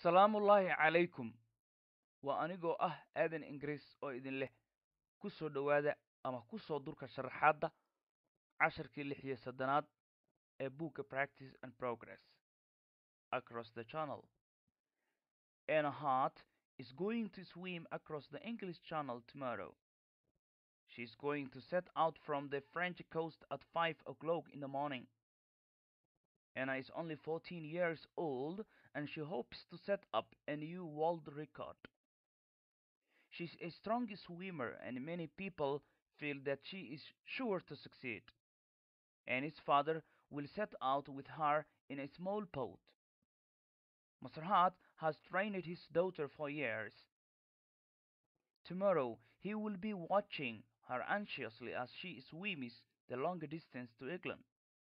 salaamullaahi calaykum waa anigoo ah aadan ingiriis oo idin leh ku soo dhowaada ama ku soo durka sharaxaadda casharkii lix iyo soddonaad ee buugga practice and progress across the channel Anna Hart is going to swim across the English Channel tomorrow. She is going to set out from the French coast at 5 o'clock in the morning. Anna is only 14 years old and she hopes to set up a new world record. She's a strong swimmer and many people feel that she is sure to succeed. Annie's father will set out with her in a small boat. Mr. Hart has trained his daughter for years. Tomorrow he will be watching her anxiously as she swims the long distance to England.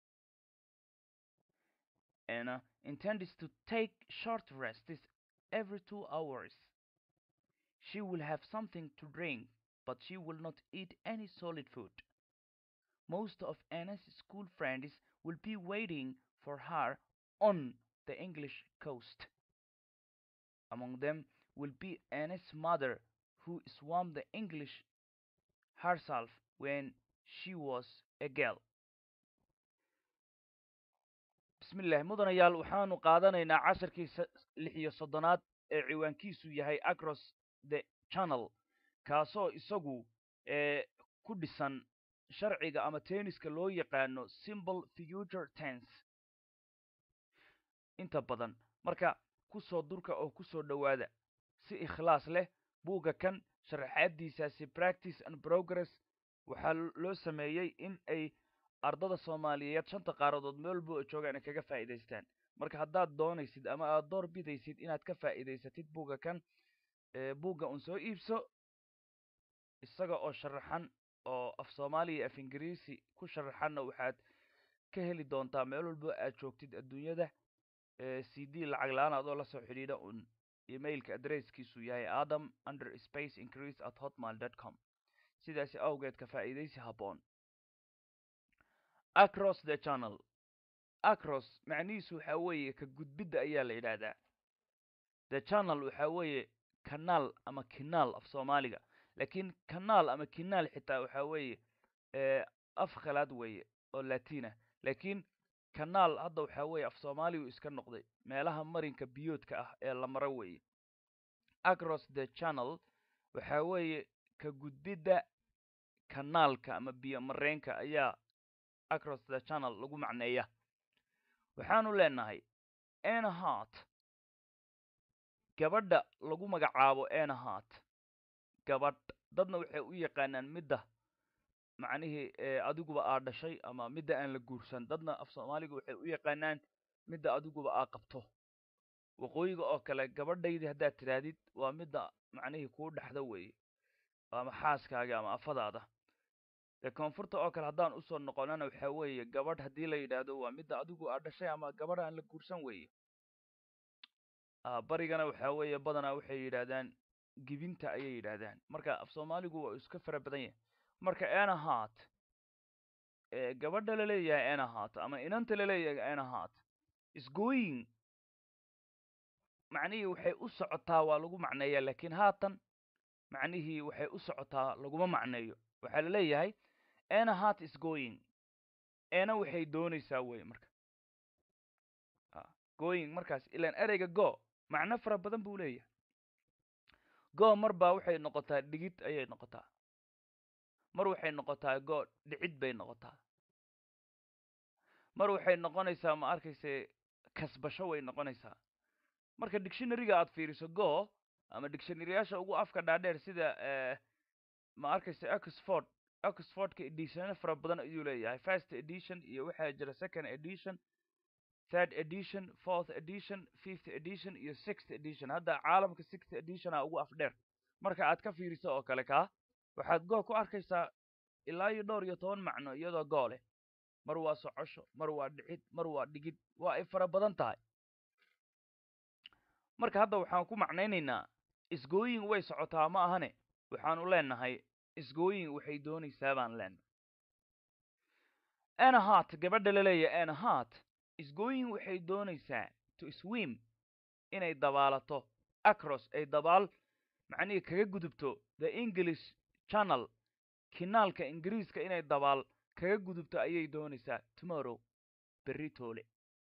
Anna intends to take short rests every two hours. She will have something to drink, but she will not eat any solid food. Most of Anna's school friends will be waiting for her on the English coast. Among them will be Anna's mother, who swam the English herself when she was a girl. bismillaah mudanayaal waxaanu qaadanaynaa casharkii lix iyo soddonaad ee ciwaankiisu yahay across the channel kaasoo isagu ku dhisan sharciga ama tenniska loo yaqaano simple future tense inta badan marka kusoo durka oo kusoo dhowaada si ikhlaas leh buugga kan sharaxaadiisaasi practice and progress waxaa loo sameeyey in ay ardada soomaaliyeed shanta qaaradood meel walba oo joogaan ay kaga faa'iidaystaan marka haddaad doonaysid ama aad door bidaysid inaad ka faa'iidaysatid buugga kan buugga un soo iibso isaga oo sharaxan oo af soomaaliya iyo af ingiriisi ku sharaxanna waxaad ka heli doontaa meel walba aad joogtid adduunyada c d lacag la-aan adoo lasoo xidhiidha un emailka adresskiisu yahay adam under space increase at hotmail dot com sidaasi awgeed ka faa'iidaysi habboon across the channel across macnihiisu waxaa weeye ka gudbidda ayaa la yidhaahdaa the channel waxaa weeye kanaal ama kinaal af soomaaliga laakiin kanaal ama kinaal xitaa waxaa weeye af khalaad weeye oo latina laakiin kanaal hadda waxaa weeye af soomaaligu iska noqday meelaha marinka biyoodka ah ee la maro weeye across the channel waxaa weeye ka gudbidda kanaalka ama biyo mareenka ayaa across the channel lagu macneeya waxaanu leenahay Anna Hart gabadha lagu magacaabo Anna Hart gabadh dadna waxay u yaqaanaan midda macnihii adiguba aa dhashay ama midda aan la guursan dadna af soomaaliga waxay u yaqaanaan midda adiguba aa qabto waqooyiga oo kale gabadhaydii haddaad tidhaahdid waa midda macnihii kuu dhexda weeye ama xaaskaaga ama afadaada dee koonfurta oo kale haddaan usoo noqonana waxaa weeye gabadh haddii la yidhaahdo waa midda adigu aa dhashay ama gabadh aan la guursan weeye barigana waxaa weeye badanaa waxay yidhaahdaan gibinta ayay yidhaahdaan marka af soomaaligu waa iska fara badan yahay marka Anna Hart gabadha la leeyahay Anna Hart ama inanta la leeyahay Anna Hart is going macnihii waxay u socotaa waa lagu macneeyaa laakiin haatan macnihii waxay u socotaa laguma macneeyo waxaa la leeyahay Anna Hart is going Anna waxay doonaysaa wey marka going markaas ilaan ereyga go macno fara badan buu leeyahay go mar baa waxay noqotaa dhigid ayay noqotaa mar waxay noqotaa go dhicid bay noqotaa mar waxay noqonaysaa ma arkayse kasbasho way noqonaysaa marka dictionaryga aad fiiriso go ama dictionaryyaasha ugu afka dhaadheer sida ma arkayse oxford oxfordka editiono fara badan ayuu leeyahay first edition iyo waxaa jira second edition third edition fourth edition fifth edition iyo sixth edition hadda caalamka sixth editiona ugu afdheer marka aad ka fiiriso oo kale kaa waxaad go ku arkaysaa ilaa iyo dhowr iyo toban macno iyadoo goo leh mar waa socosho mar waa dhicid mar waa dhigid waa ay fara badan tahay marka hadda waxaan ku macnaynaynaa isgooyin way socotaa ma ahane waxaanu leenahay isgooyin waxay doonaysaa baan leenahay Anna Hart gabadha la leeyahay Anna Hart isgooyin waxay doonaysaa to swim inay dabaalato acros ay dabaal macnihii kaga gudubto the english channel kinaalka ingiriiska inay dabaal kaga gudubto ayay doonaysaa tomorrow berri toole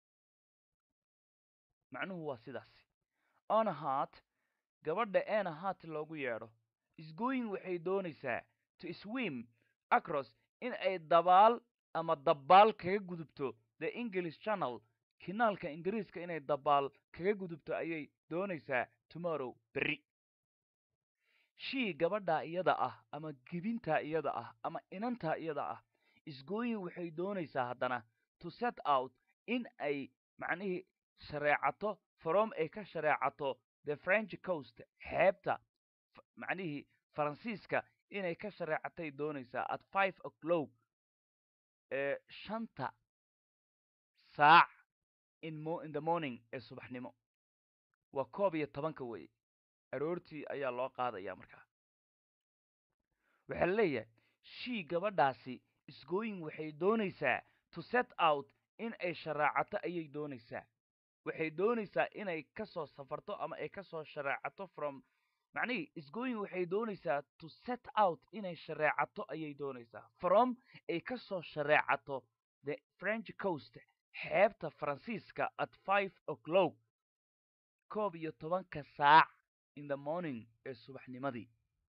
macnuhu waa sidaasi onahat gabadha enahat loogu yeedho isgoyin waxay doonaysaa to swim acros in ay dabaal ama dabaal kaga gudubto the english channel kinaalka ingiriiska inay dabaal kaga gudubto ayay doonaysaa tomorrow berri shii gabadhaa iyada ah ama gibintaa iyada ah ama inantaa iyada ah isgooyin waxay doonaysaa haddana to set out in ay macnihii shareecato from ay ka shareecato the french coast xeebta macnihii faransiiska inay ka shareecatay doonaysaa at five o'clock ee shanta saac in mo in the morning ee subaxnimo waa koob iyo tobanka weye aroortii ayaa loo qaadayaa markaa waxaa la leeyahay shii gabadhaasi isgooyin waxay doonaysaa to set out in ay sharaacato ayay doonaysaa waxay doonaysaa inay ka soo safarto ama ay ka soo shareecato from macnihii isgooyin waxay doonaysaa to set out inay shareecato ayay doonaysaa from ay ka soo shareecato the french coast xeebta faransiiska at five o'clock koob iyo tobanka saac in the morning ee subaxnimadii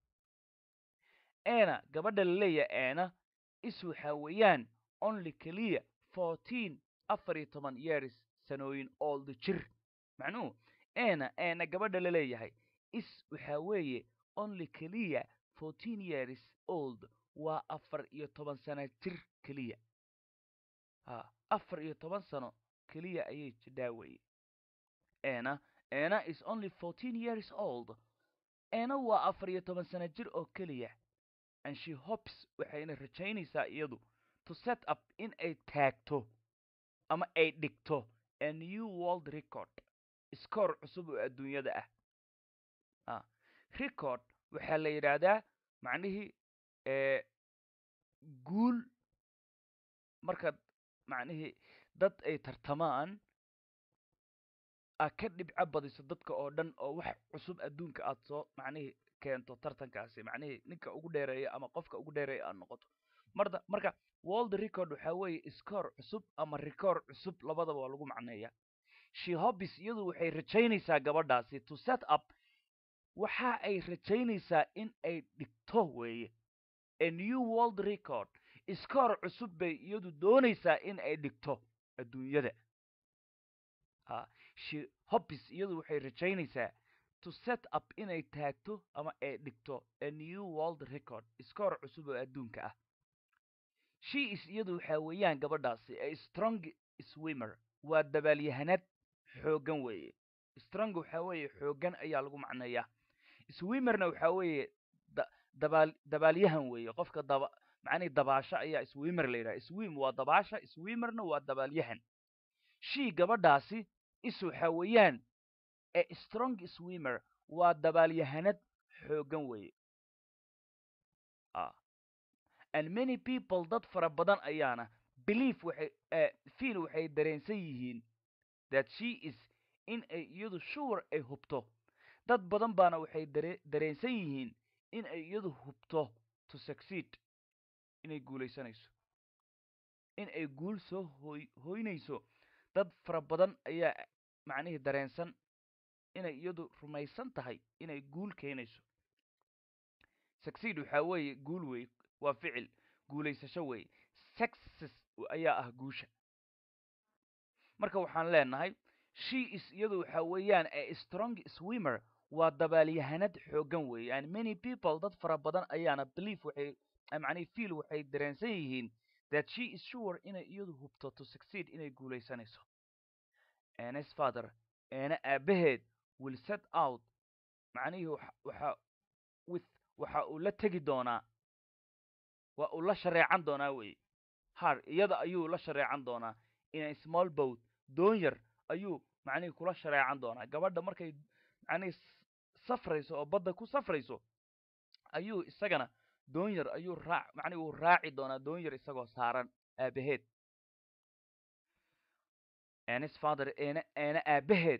ena gabadha la leeyahay ena is waxaa weeyaan only keliya fourteen afar iyo toban years sanooyin old jir macnuhu ena ena gabadha la leeyahay is waxaa weeye only keliya fourteen years old waa afar iyo toban sano jir keliya ha afar iyo toban sano keliya ayay jidhaa weye ena ena is only fourteen years old ena waa afar iyo toban sano jir oo keliya and she hopes waxayna rajaynaysaa iyadu to set up in ay taagto ama ay dhigto a new world record iskoor cusub oo adduunyada ah a record waxaa la yidhaahdaa macnihii guul markaad macnihii dad ay tartamaan aad ka dhibco badiso dadka oo dhan oo wax cusub adduunka aad soo macnihii keento tartankaasi macnihii ninka ugu dheereeya ama qofka ugu dheereeya aad noqoto marda marka world record waxaa weeye scoor cusub ama record cusub labadaba waa lagu macneeyaa she hobbies iyadu waxay rajaynaysaa gabadhaasi to set up waxa ay rajaynaysaa in ay dhigto weeye a new world record scoor cusub bay iyadu doonaysaa in ay dhigto adduunyada a she hobbies iyadu waxay rajaynaysaa to set up inay taagto ama ay dhigto a new world record scoor cusub oo adduunka ah she is iyadu waxaa weeyaan gabadhaasi a strong swimmer waa dabaalyahanad xooggan weeye strong waxaa weeye xooggan ayaa lagu macneeyaa swimmerna waxaa weeye dabaal dabaalyahan weeye qofka daba macnihi dabaasho ayaa swimmer la yidhaha swim waa dabaasha swimmerna waa dabaalyahan she gabadhaasi is waxaa weeyaan a strong swimmer waa dabaalyahanad xooggan weeye and many people dad fara badan ayaana believe waxay fiil waxay dareensan yihiin that she is in ay iyadu sure ay hubto dad badan baana waxay dare dareensan yihiin in ay iyadu hubto to succeed inay guulaysanayso in ay guul soo hoy hoynayso dad fara badan ayaa macnihii dareensan inay iyadu rumaysan tahay inay guul keenayso succeed waxaa weeye guul wey waa ficil guulaysasho weeye success ayaa ah guusha marka waxaan leenahay she is iyadu waxaa weeyaan a strong swimmer waa dabaalyahanad xooggan weeye and many people dad fara badan ayaana believe waxay macnihi fiil waxay dareensan yihiin that she is sure inay iyadu hubto to succeed inay guulaysanayso anes father eena aabaheed will set out macnihii waxa with waxa uu la tegi doonaa waa uu la shareecan doonaa weye har iyada ayuu la shareecan doonaa in a small boat doon yar ayuu macnihii kula shareecan doonaa gabadha markay macnihii safrayso oo badda ku safrayso ayuu isagana doon yar ayuu raac macnihi uu raaci doonaa doon yar isagoo saaran aabaheed anis father eena eena aabaheed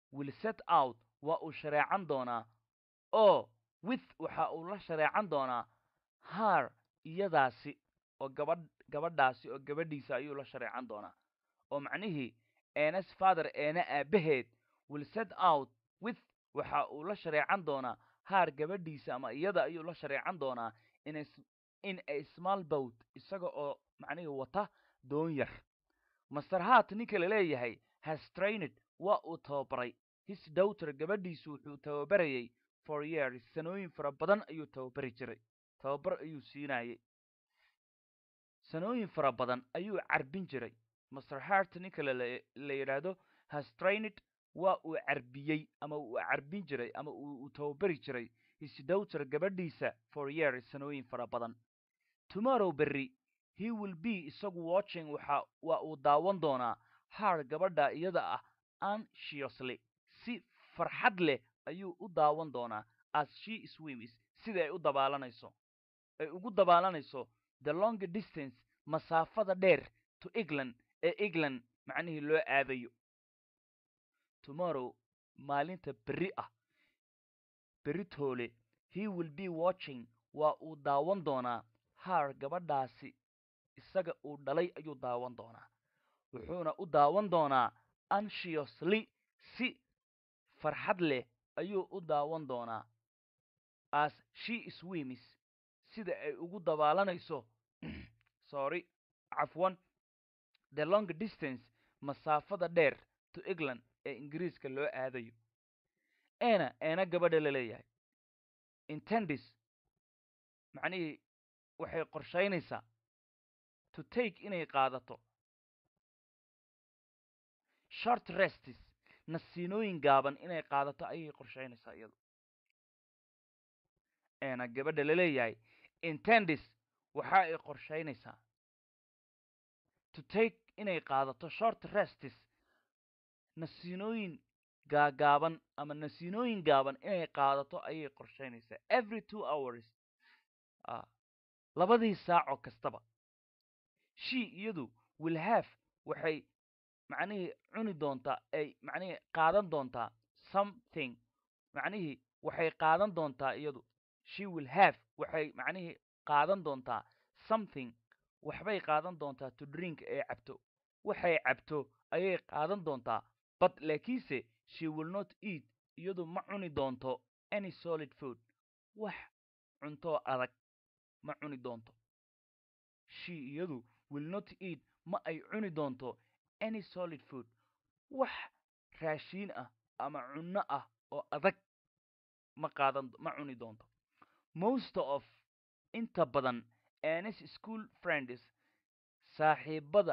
will set out waa uu shareecan doonaa oo with waxa uu la shareecan doonaa haar iyadaasi oo gabadh gabadhaasi oo gabadhiisa ayuu la shareecan doonaa oo macnihii eenas father eena aabaheed will set out with waxa uu la shareecan doonaa haar gabadhiisa ama iyada ayuu la shareecan doonaa in in a small boat isaga oo macnihii wata doon yar master hart ninka la leeyahay has trained waa uu tababaray his daughter gabadhiisu wuxuu tababarayay for years sanooyin fara badan ayuu tababari jiray tababar ayuu siinayay sanooyin fara badan ayuu carbin jiray master hart ninka la la yidhaahdo has trained waa uu carbiyey ama uu carbin jiray ama uu tababari jiray his daughter gabadhiisa for years sanooyin fara badan tomorrow berry he will be isagu watching waxa waa uu daawan doonaa haar gabadha iyada ah anxiously si farxad leh ayuu u daawan doonaa as she swims sida ay u dabaalanayso ay ugu dabaalanayso the long distance masaafada dheer to england ee england macnihii loo aadayo tomorrow maalinta berri ah beritoole he will be watching waa uu daawan doonaa haar gabadhaasi isaga uu dhalay ayuu daawan doonaa wuxuuna u daawan doonaa anxiously si farxad leh ayuu u daawan doonaa as she swims sida ay ugu dabaalanayso sorry cafwan the long distance masaafada dheer to england ee ingiriiska loo aadayo ena eena gabadha la leeyahay intendis macnihii waxay qorshaynaysaa to take inay qaadato short restis nasiinooyin gaaban inay qaadato ayay qorshaynaysaa iyadu eena gabadha la leeyahay intendis waxa ay qorshaynaysaa to take inay qaadato short restis nasiinooyin gaagaaban ama nasiinooyin gaaban inay qaadato ayay qorshaynaysaa every two hours labadii saaco kastaba she iyadu will have waxay macnihii cuni doontaa ay macnihii qaadan doontaa something macnihii waxay qaadan doontaa iyadu she will have waxay macnihii qaadan doontaa something waxbay qaadan doontaa to drink ee cabto waxay cabto ayay qaadan doontaa but laakiinse she will not eat iyadu ma cuni doonto any solid food wax cuntoo adag ma cuni doonto she iyadu will not eat ma ay cuni doonto any solid food wax raashiin ah ama cunno ah oo adag ma qaadan ma cuni doonto most of inta badan anis school friends saaxiibada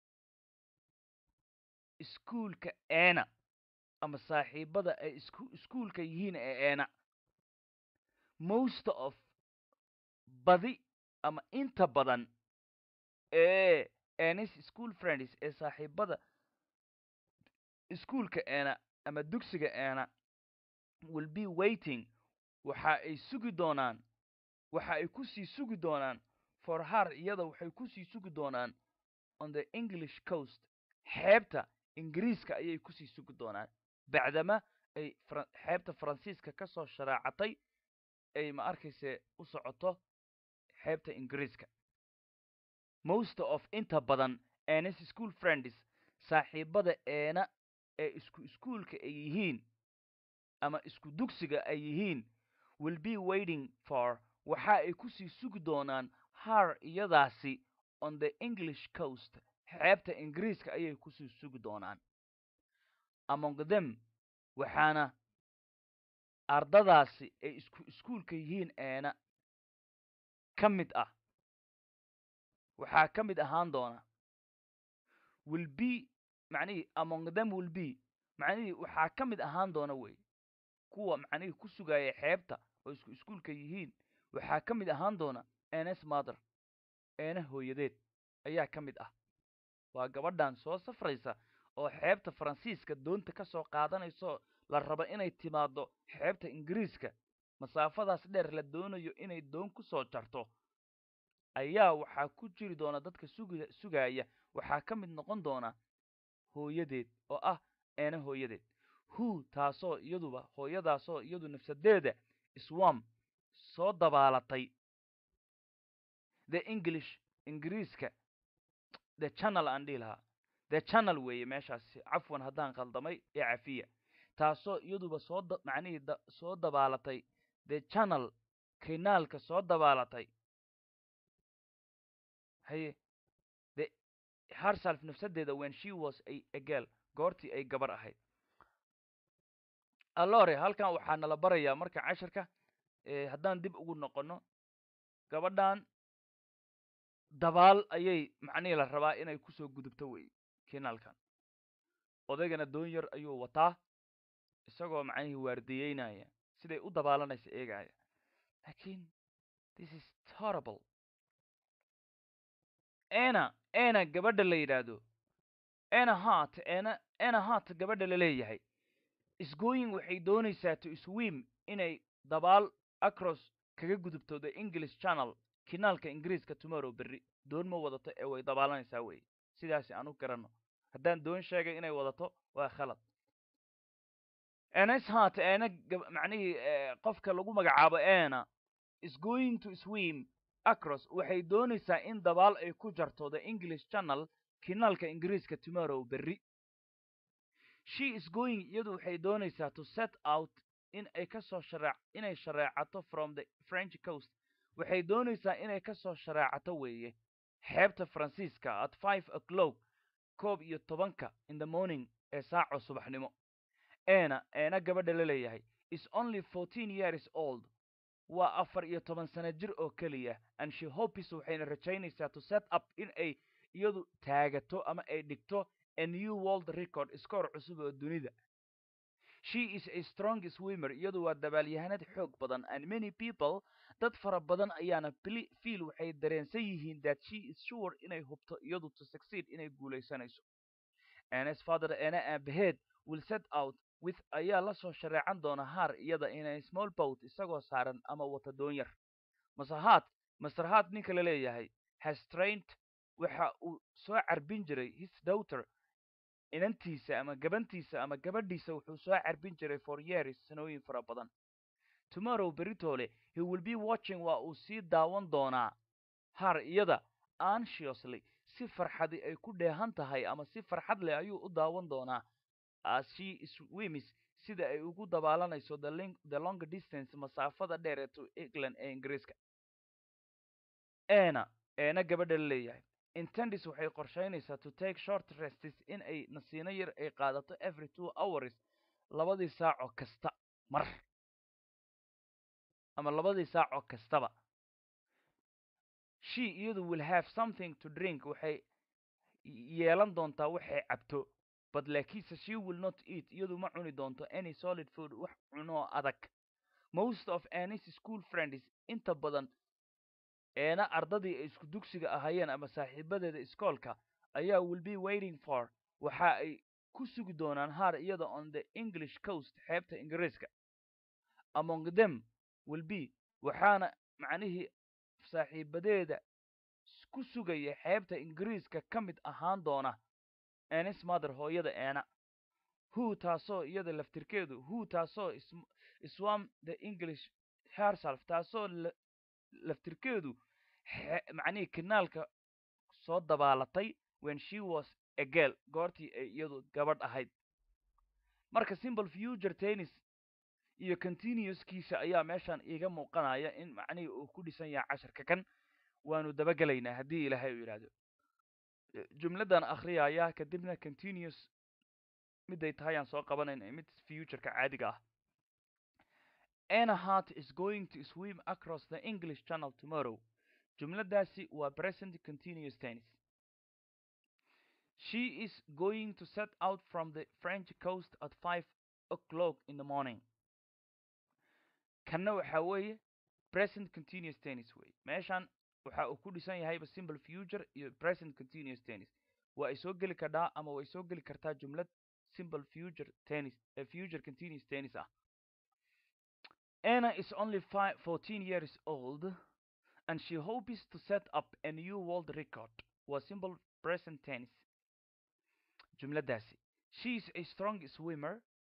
iskuulka eena ama saaxiibada ay isku iskuulka yihiin ee eena most of badi ama inta badan ee anis school friends ee saaxiibada iskuulka eena ama dugsiga eena will be waiting waxa ay sugi doonaan waxa ay kusii sugi doonaan for har iyada waxay kusii sugi doonaan on the english coast xeebta ingiriiska ayay kusii sugi doonaan bacdama ay xeebta faransiiska ka soo sharaacatay ay ma arkayse u socoto xeebta ingiriiska most of inta badan anis school friends saaxiibada eena ee isku iskuulka ay yihiin ama isku dugsiga ay yihiin will be waiting for waxa ay kusii sugi doonaan har iyadaasi on the english coast xeebta ingiriiska ayay kusii sugi doonaan among them waxaana ardadaasi ay isku iskuulka yihiin eena ka mid ah waxaa ka mid ahaan doona will be macnihii among them will be macnihii waxaa ka mid ahaan doona wey kuwa macnihii ku sugaya xeebta oo isku iskuulka yihiin waxaa ka mid ahaan doona ns mother eena hooyadeed ayaa ka mid ah waa gabadhan soo safraysa oo xeebta faransiiska doonta ka soo qaadanayso la rabo inay timaaddo xeebta ingiriiska masaafadaas dheer la doonayo inay doon ku soo jarto ayaa waxaa ku jiri doona dadka sugi sugaya waxaa ka mid noqon doona hooyadeed oo ah eena hooyadeed who taasoo iyaduba hooyadaasoo iyadu nafsadeeda swam soo dabaalatay the english ingiriiska the channel aan dhihi lahaa the channel weeye meeshaasi cafwan haddaan khaldamay ee cafiya taasoo iyaduba soo da macnihii da soo dabaalatay the channel kinaalka soo dabaalatay haye the herself nafsadeeda when she was a, a girl goortii ay gabar ahayd allore halkan waxaa nala barayaa marka cashirka haddaan dib ugu noqono gabadhan dabaal ayay macnihii la rabaa inay kusoo gudubto wey kinaalkan odaygana doon yar ayuu wataa isagoo macnihii waardiyeynaya siday u dabaalanaysa eegaya lakin this is horrible ena ena gabadha la yidhaahdo ena hart ena ena hart gabadha la leeyahay isgooyin waxay doonaysaa to swim inay dabaal across kaga gudubto the english channel kinaalka ingiriiska tomorrow berri doon ma wadato ee way dabaalanaysaa wey sidaasi aan u garanno haddaan doon sheegay inay wadato waa khalad enes hart ena macnihii qofka lagu magacaabo ena is going to swim across waxay doonaysaa in dabaal ay ku jarto the english channel kinaalka ingiriiska tomorrow berri she is going iyadu waxay doonaysaa to set out in ay kasoo sharee inay shareecato from the french coast waxay doonaysaa inay kasoo shareecato weeye xeebta faransiiska at five o'clock koob iyo tobanka in the morning ee saaco subaxnimo ena eena gabadha la leeyahay is only fourteen years old waa afar iyo toban sano jir oo keliya and she hopes waxayna rajaynaysaa to set up in ay iyadu taagato ama ay dhigto a new world record scoor cusub oo dunida she is a strong swimmer iyadu waa dabaalyahanad xoog badan and many people dad fara badan ayaana fiil waxay dareensan yihiin that she is sure inay hubto iyadu to succeed inay guulaysanayso ns father ena aabaheed will set out with ayaa la soo shareecan doona haar iyada in a small boat isagoo saaran ama wata doon yar masahaad masrahaad ninka la leeyahay has trained waxa uu soo carbin jiray his daughter inantiisa ama gabantiisa ama gabadhiisa wuxuu soo carbin jiray for years sanooyin fara badan tomorrow beritole he will be watching waa uu sii daawan doonaa har iyada anxiously si farxadi ay ku dheehan tahay ama si farxad leh ayuu u daawan doonaa as she swims sida ay ugu dabaalanayso the long distance masaafada dheer ee to england ee ingiriiska ena eena gabadha la leeyahay intendis waxay qorshaynaysaa to take short restes in ay nasiino yar ay qaadato every two hours labadii saaco kasta mar ama labadii saaco kastaba she iyadu will have something to drink waxay yeelan doontaa waxay cabto but laakiinse she will not eat iyadu ma cuni doonto any solid food wax cunoo adag most of anis school friends inta badan eena ardadii ay isku dugsiga ahaayeen ama saaxiibadeeda iskoolka ayaa will be waiting for waxa ay ku sugi doonaan haar iyada on the english coast xeebta ingiriiska among them will be waxaana macnihii saaxiibadeeda ku sugaya xeebta ingiriiska ka mid ahaan doona anis mother hooyada eena who taasoo iyada laftirkeedu who taasoo swam the english herself taasoo laftirkeedu macnihii kinaalka soo dabaalatay when she was a girl goortii ay iyadu gabadh ahayd marka simple future tennis iyo continuouskiisa ayaa meeshan iiga muuqanaya in macnihii uu ku dhisan yahay casharka kan waanu dabagelaynaa haddii ilaahay uu yidhaahdo jumladan akhriyaya kadibna continuous miday tahay aan soo qabanayna mid futureka caadiga ah Anna Hart is going to swim across the English Channel tomorrow. Jumladaasi waa present continuous tense. She is going to set out from the French coast at 5 o'clock in the morning. Kanna waxa weeye present continuous tense wey. Meeshan waxa uu ku dhisan yahayba simple future iyo present continuous tense. Waa ay soo geli kardhaa ama way soo geli kartaa jumlad simple future tense, uh, future continuous tense ah. Anna is only five, 14 years old and she hopes to set up a new world record. Was simple present tense. Jumladaasi. She is a strong swimmer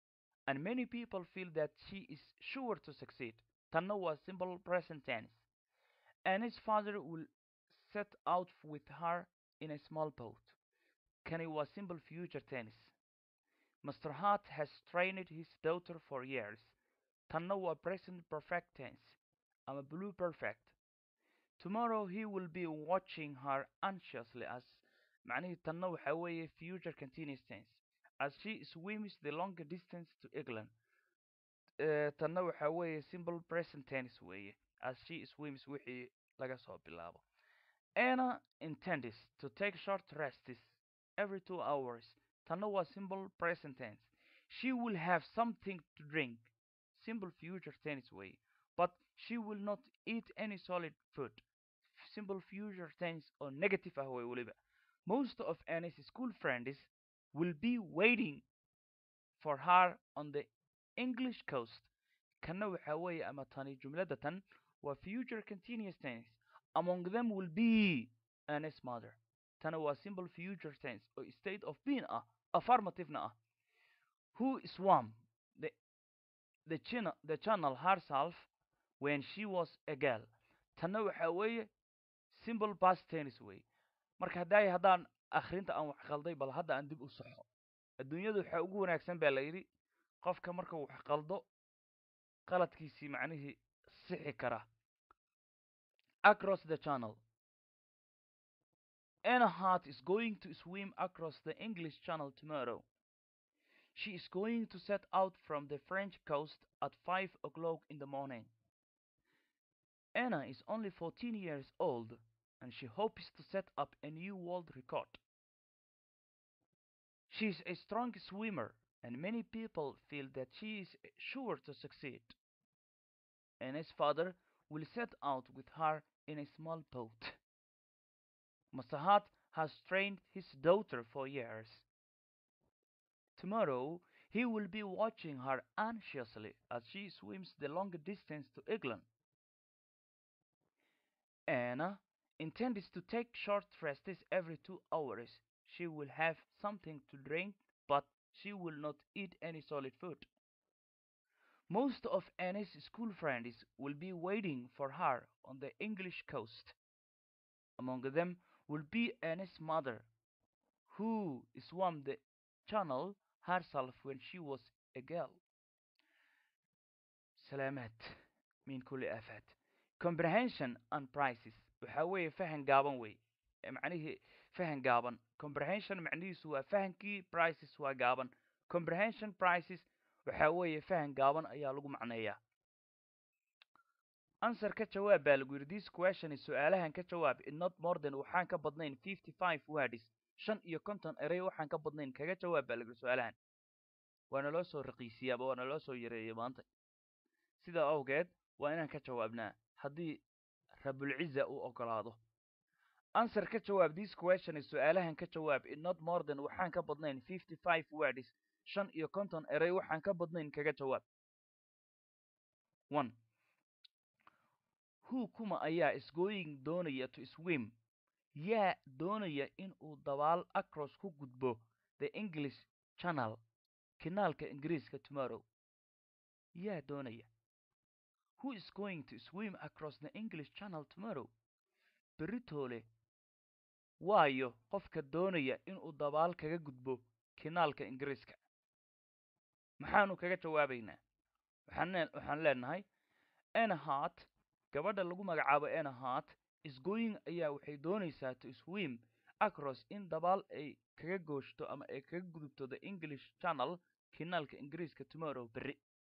and many people feel that she is sure to succeed. Tanna waa simple present tense. Annie's father will set out with her in a small boat. Kani waa simple future tense. Mr. Hart has trained his daughter for years. Tanna waa present perfect tense. ama blue perfect. Tomorrow he will be watching her anxiously as macnihii tanna waxaa weeye future continuous tense as she swims the long distance to England. Eh, tanna waxaa weeye simple present tense weeye as she swims wixii laga soo bilaabo. Anna intends to take short rests every two hours. Tanna waa simple present tense. She will have something to drink. Simple future tense way. But she will not eat any solid food. Simple future tense or negative ah way weliba. Most of Anna's school friends will be waiting for her on the English coast. Kana waxaa weeye ama tani jumlada tan waa future continuous tense. Among them will be Anna's mother. Tana waa simple future tense oo state of being ah, affirmative na ah. Who swam the the channel the channel herself when she was a girl. Tanna waxaa weeye simple past tense way. Marka haddaay haddaan akhrinta aan wax qalday bal hadda aan dib u saxo. Adduunyadu waxaa ugu wanaagsan baa la yidhi qofka marka uu wax qaldo qaladkiisii macnihii sixi kara. Across the channel. Anna Hart is going to swim across the English Channel tomorrow. She is going to set out from the French coast at 5 o'clock in the morning. Anna is only 14 years old and she hopes to set up a new world record. She is a strong swimmer and many people feel that she is sure to succeed. Anna's father will set out with her in a small boat. Masahat has trained his daughter for years. Tomorrow he will be watching her anxiously as she swims the long distance to England. Anna intends to take short rests every two hours. She will have something to drink, but she will not eat any solid food. Most of Anna's school friends will be waiting for her on the English coast. Among them will be Anna's mother, who swam the channel herself when she was a girl. سلامات من كل آفات comprehension and prices waxaa weeye fahan gaaban wey Eh, macnihii fahan gaaban comprehension macnihiisu waa fahankii prices waa gaaban comprehension prices waxaa weeye fahan gaaban ayaa lagu macneeyaa answer ka jawaab baa lagu yidhi this question is su-aalahan ka jawaab in not more than waxaan ka badnayn fifty five words shan iyo konton erey waxaan ka badnayn kaga jawaab baa lagu yidhi su-aalahan waana loo soo raqiisiyaaba waana loo soo yareeyay maanta sidaa awgeed waa inaan ka jawaabnaa haddii rabulciza uu ogolaado answer ka jawaab this question is su-aalahan ka jawaab in not more than waxaan ka badnayn fifty five words shan iyo konton erey waxaan ka badnayn kaga jawaab one who kuma ayaa is going doonaya to swim yaa doonaya in uu dabaal across ku gudbo the english channel kinaalka ingiriiska tomorrow yaa doonaya who is going to swim across the english channel tomorrow beritoole waayo qofka doonaya inuu dabaal kaga gudbo kinaalka ingiriiska maxaanu kaga jawaabaynaa waxaan lee- waxaan leenahay anahart gabadha lagu magacaabo anahart is going ayaa waxay doonaysaa to swim across in dabaal ay kaga gooshto ama ay kaga gudubto the english channel kinaalka ingiriiska tomorrow berri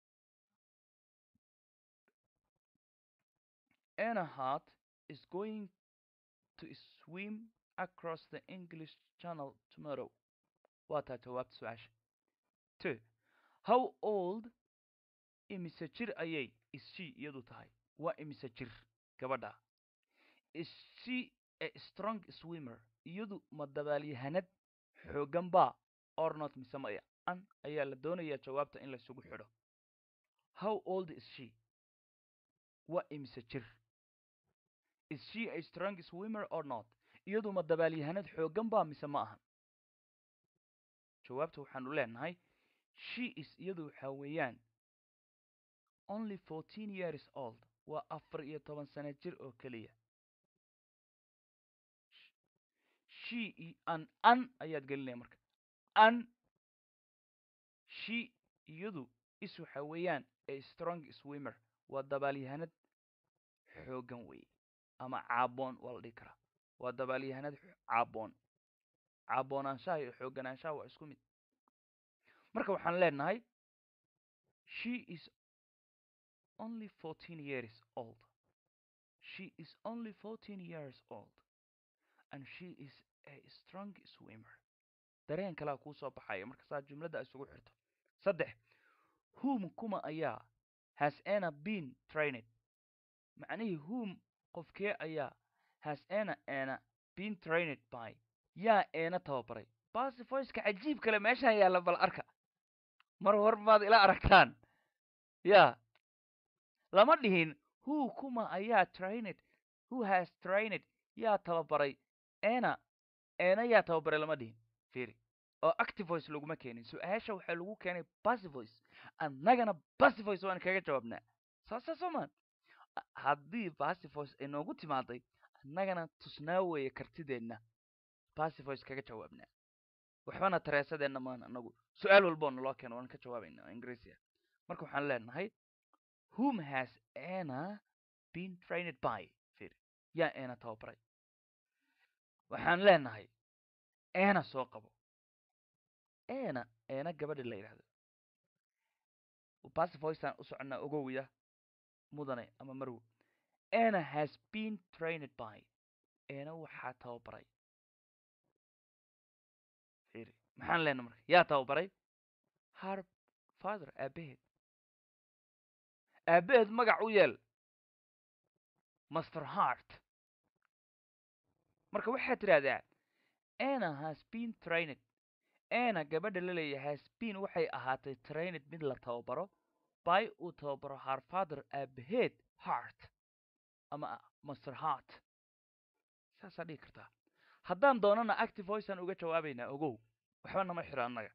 anahart is going to swim across the english channel tomorrow waa taa jawaabta su-aasha two how old imise jir ayay is she iyadu tahay waa imise jir gabadha is she a strong swimmer iyadu ma dabaalyahanad xooggan baa or not mise maya an ayaa la doonayaa jawaabta in laysugu xidho how old is she waa imise jir is she a strong swimmer or not iyadu ma dabaalyahanad xooggan baa mise ma ahan jawaabta waxaanu leenahay she is iyadu waxaa weeyaan only fourteen years old waa afar iyo toban sano jir oo keliya she an an ayaad gelinaya marka an she iyadu is waxa weeyaan a strong swimmer waa dabaalyahanad xoogan weeye ama caaboon waa la dhihi karaa waa dabaalyahanad caaboon caaboonaanshaha iyo xooganaanshaha waa isku mid marka waxaan leenahay she is only fourteen years old she is only fourteen years old and she is a strong swimmer dareen kalea kuu soo baxaya marka saa jumladda isugu xirto saddex whom kuma ayaa has ana been trained macnihii whom qofkee ayaa has ana ana been trained by yaa eena tababaray basifoyska cajiib kale meeshaan yaalla bal arka mar hor baad ila aragtaan ya lama dhihin who kuma ayaa trained who has trained yaa tababaray ena eena yaa tababaray lama dhihin fiiri oo active voice laguma keenin su-aasha waxaa lagu keenay passive voice annagana passive voice waan kaga jawaabnaa saasa soomaan haddii passive voice ay noogu timaaday annagana tusnaa weeye kartideenna passive voice kaga jawaabnaa waxbana tareesadeenna maan anagu su-aal walboo naloo keeno waan ka jawaabaynaa ingiriisiya marka waxaan leenahay whom has ana been trained by fiiri yaa eena tababaray waxaan leenahay eena soo qabo eena eena gabadha la yidhahdo passive voiceaan u soconnaa ogowiya mudane ama marwo ena has been trained by eena waxaa tababaray fiiri maxaan leenahay marka yaa tababaray har father aabaheed aabaheed magac u yeel master heart marka waxaad tidhahdaa ana has been trained ana gabadha la leeyahay has been waxay ahaatay trained mid la tababaro by uu tababaro har father aabaheed heart ama master heart saasaa dhigi kartaa haddaan doonana active voiceaan uga jawaabaynaa ogow waxba nama xiro annaga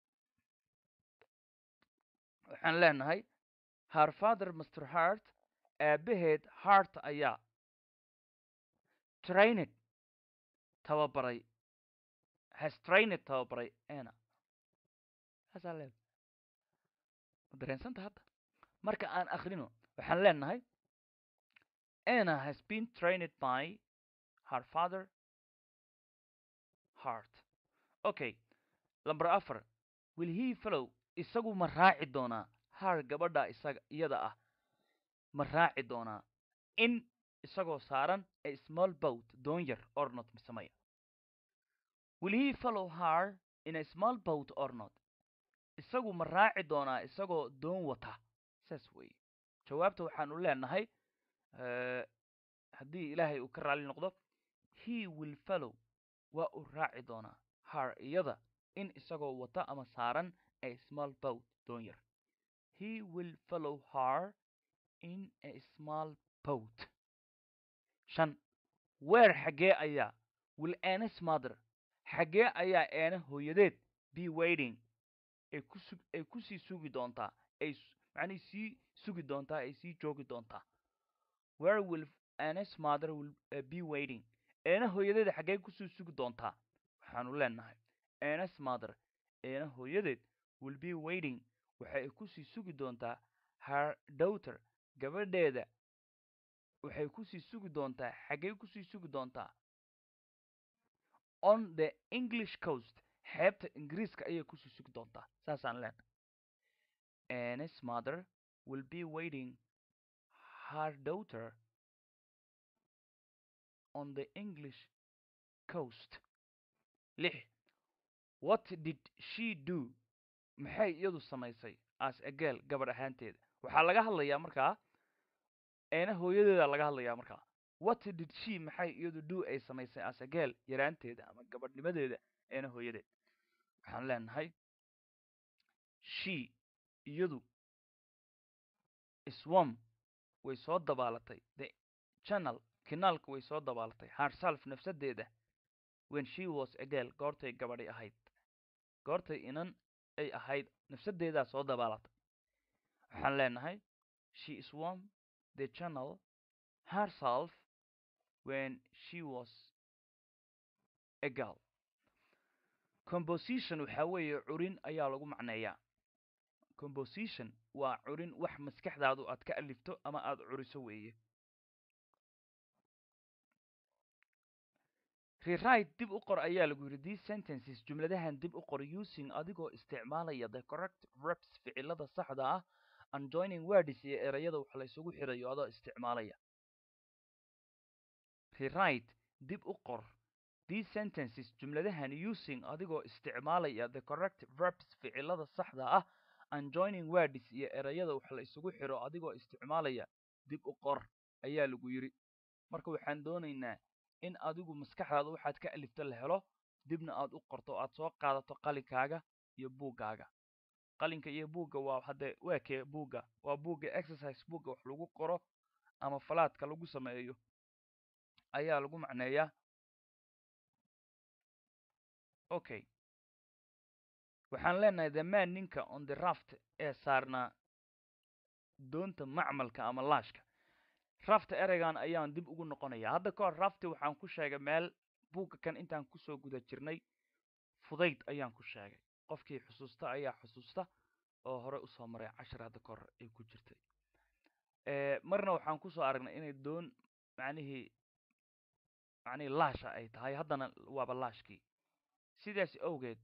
waxaan leenahay har father master heart aabaheed heart ayaa trained tababaray has trained tababaray ana saasaa leeda ma dareensanta hadda marka aan akrino waxaan leenahay ana has been trained by her father heart okay lamber afar will he follow isagu ma raaci doonaa har gabadha isaga iyada ah ma raaci doonaa in isagoo saaran a small boat doon yar or not misamaya will he follow her in a small boat or not isagu ma raaci doonaa isagoo doon wata saas weeye jawaabta waxaanu leenahay haddii ilaahay uu ka raali noqdo he will follow waa uu raaci doonaa har iyada in isagoo wata ama saaran a small boat doon yar he will follow her in a small boat shan weer xaggee ayaa will anas mother xaggee ayaa eena hooyadeed be waiting ay ku sug ay kusii sugi doontaa ay macnihii sii sugi doontaa ay sii joogi doontaa where will anas mother will uh, be waiting eena hooyadeed xaggee kusii sugi doontaa waxaanu leenahay anas mother eena hooyadeed will be waiting waxa ay kusii sugi doontaa her daughter gabadheeda waxay kusii sugi doontaa xaggey kusii sugi doontaa on the english coast xeebta ingiriiska ayay kusii sugi doontaa saasaan leenahay anis mother will be waiting her daughter on the english coast lix what did she do maxay iyadu samaysay as a girl gabadh ahaanteeda waxaa laga hadlayaa markaa eena hooyadeeda laga hadlayaa markaa what did she maxay iyadu do ay samaysay as a girl yaraanteeda ama gabadhnimadeeda eena hooyadeed waxaan leenahay she iyadu swam way soo dabaalatay the channel kinaalka way soo dabaalatay herself nafsadeeda when she was a girl goortay gabadhi ahayd goortay inan ay ahayd nafsadeedaa soo dabaalatay waxaan leenahay she swam the channel herself when she was a girl composition waxaa weeye curin ayaa lagu macneeyaa composition waa curin wax maskaxdaadu aad ka alifto ama aada curiso weeye rewrite dib u qor ayaa lagu yidhi these sentences jumladahan dib u qor using adigoo isticmaalaya the correct reps ficilada saxda ah and joining words iyo erayada wax la isugu xirayo adoo isticmaalaya rewrite dib u qor these sentences jumladahan using adigoo isticmaalaya the correct verbs ficilada saxda ah and joining words iyo erayada wax la isugu xiro adigoo isticmaalaya dib u qor ayaa lagu yidhi marka waxaan doonaynaa in adigu maskaxdaada waxaad ka alifto la helo dibna aad u qorto aad soo qaadato qalinkaaga iyo buuggaaga qalinka iyo buugga waa hadde waa kee buugga waa buugga exercise buugga wax lagu qoro ama falaadka lagu sameeyo ayaa lagu macneeyaa okay waxaan leenahay the man ninka on the raft ee saarnaa doonta macmalka ama laashka rafta ereygan ayaan dib ugu noqonaya hadda ka hor rafti waxaan ku sheegay meel buugga kan intaan kusoo guda jirnay fudayd ayaan ku sheegay qofkii xusuusta ayaa xusuusta oo hore usoo maray cashar hadda ka hor ay ku jirtay marna waxaan kusoo aragnay inay doon macnihii macnihii laasha ay tahay haddana waaba laashkii sidaas awgeed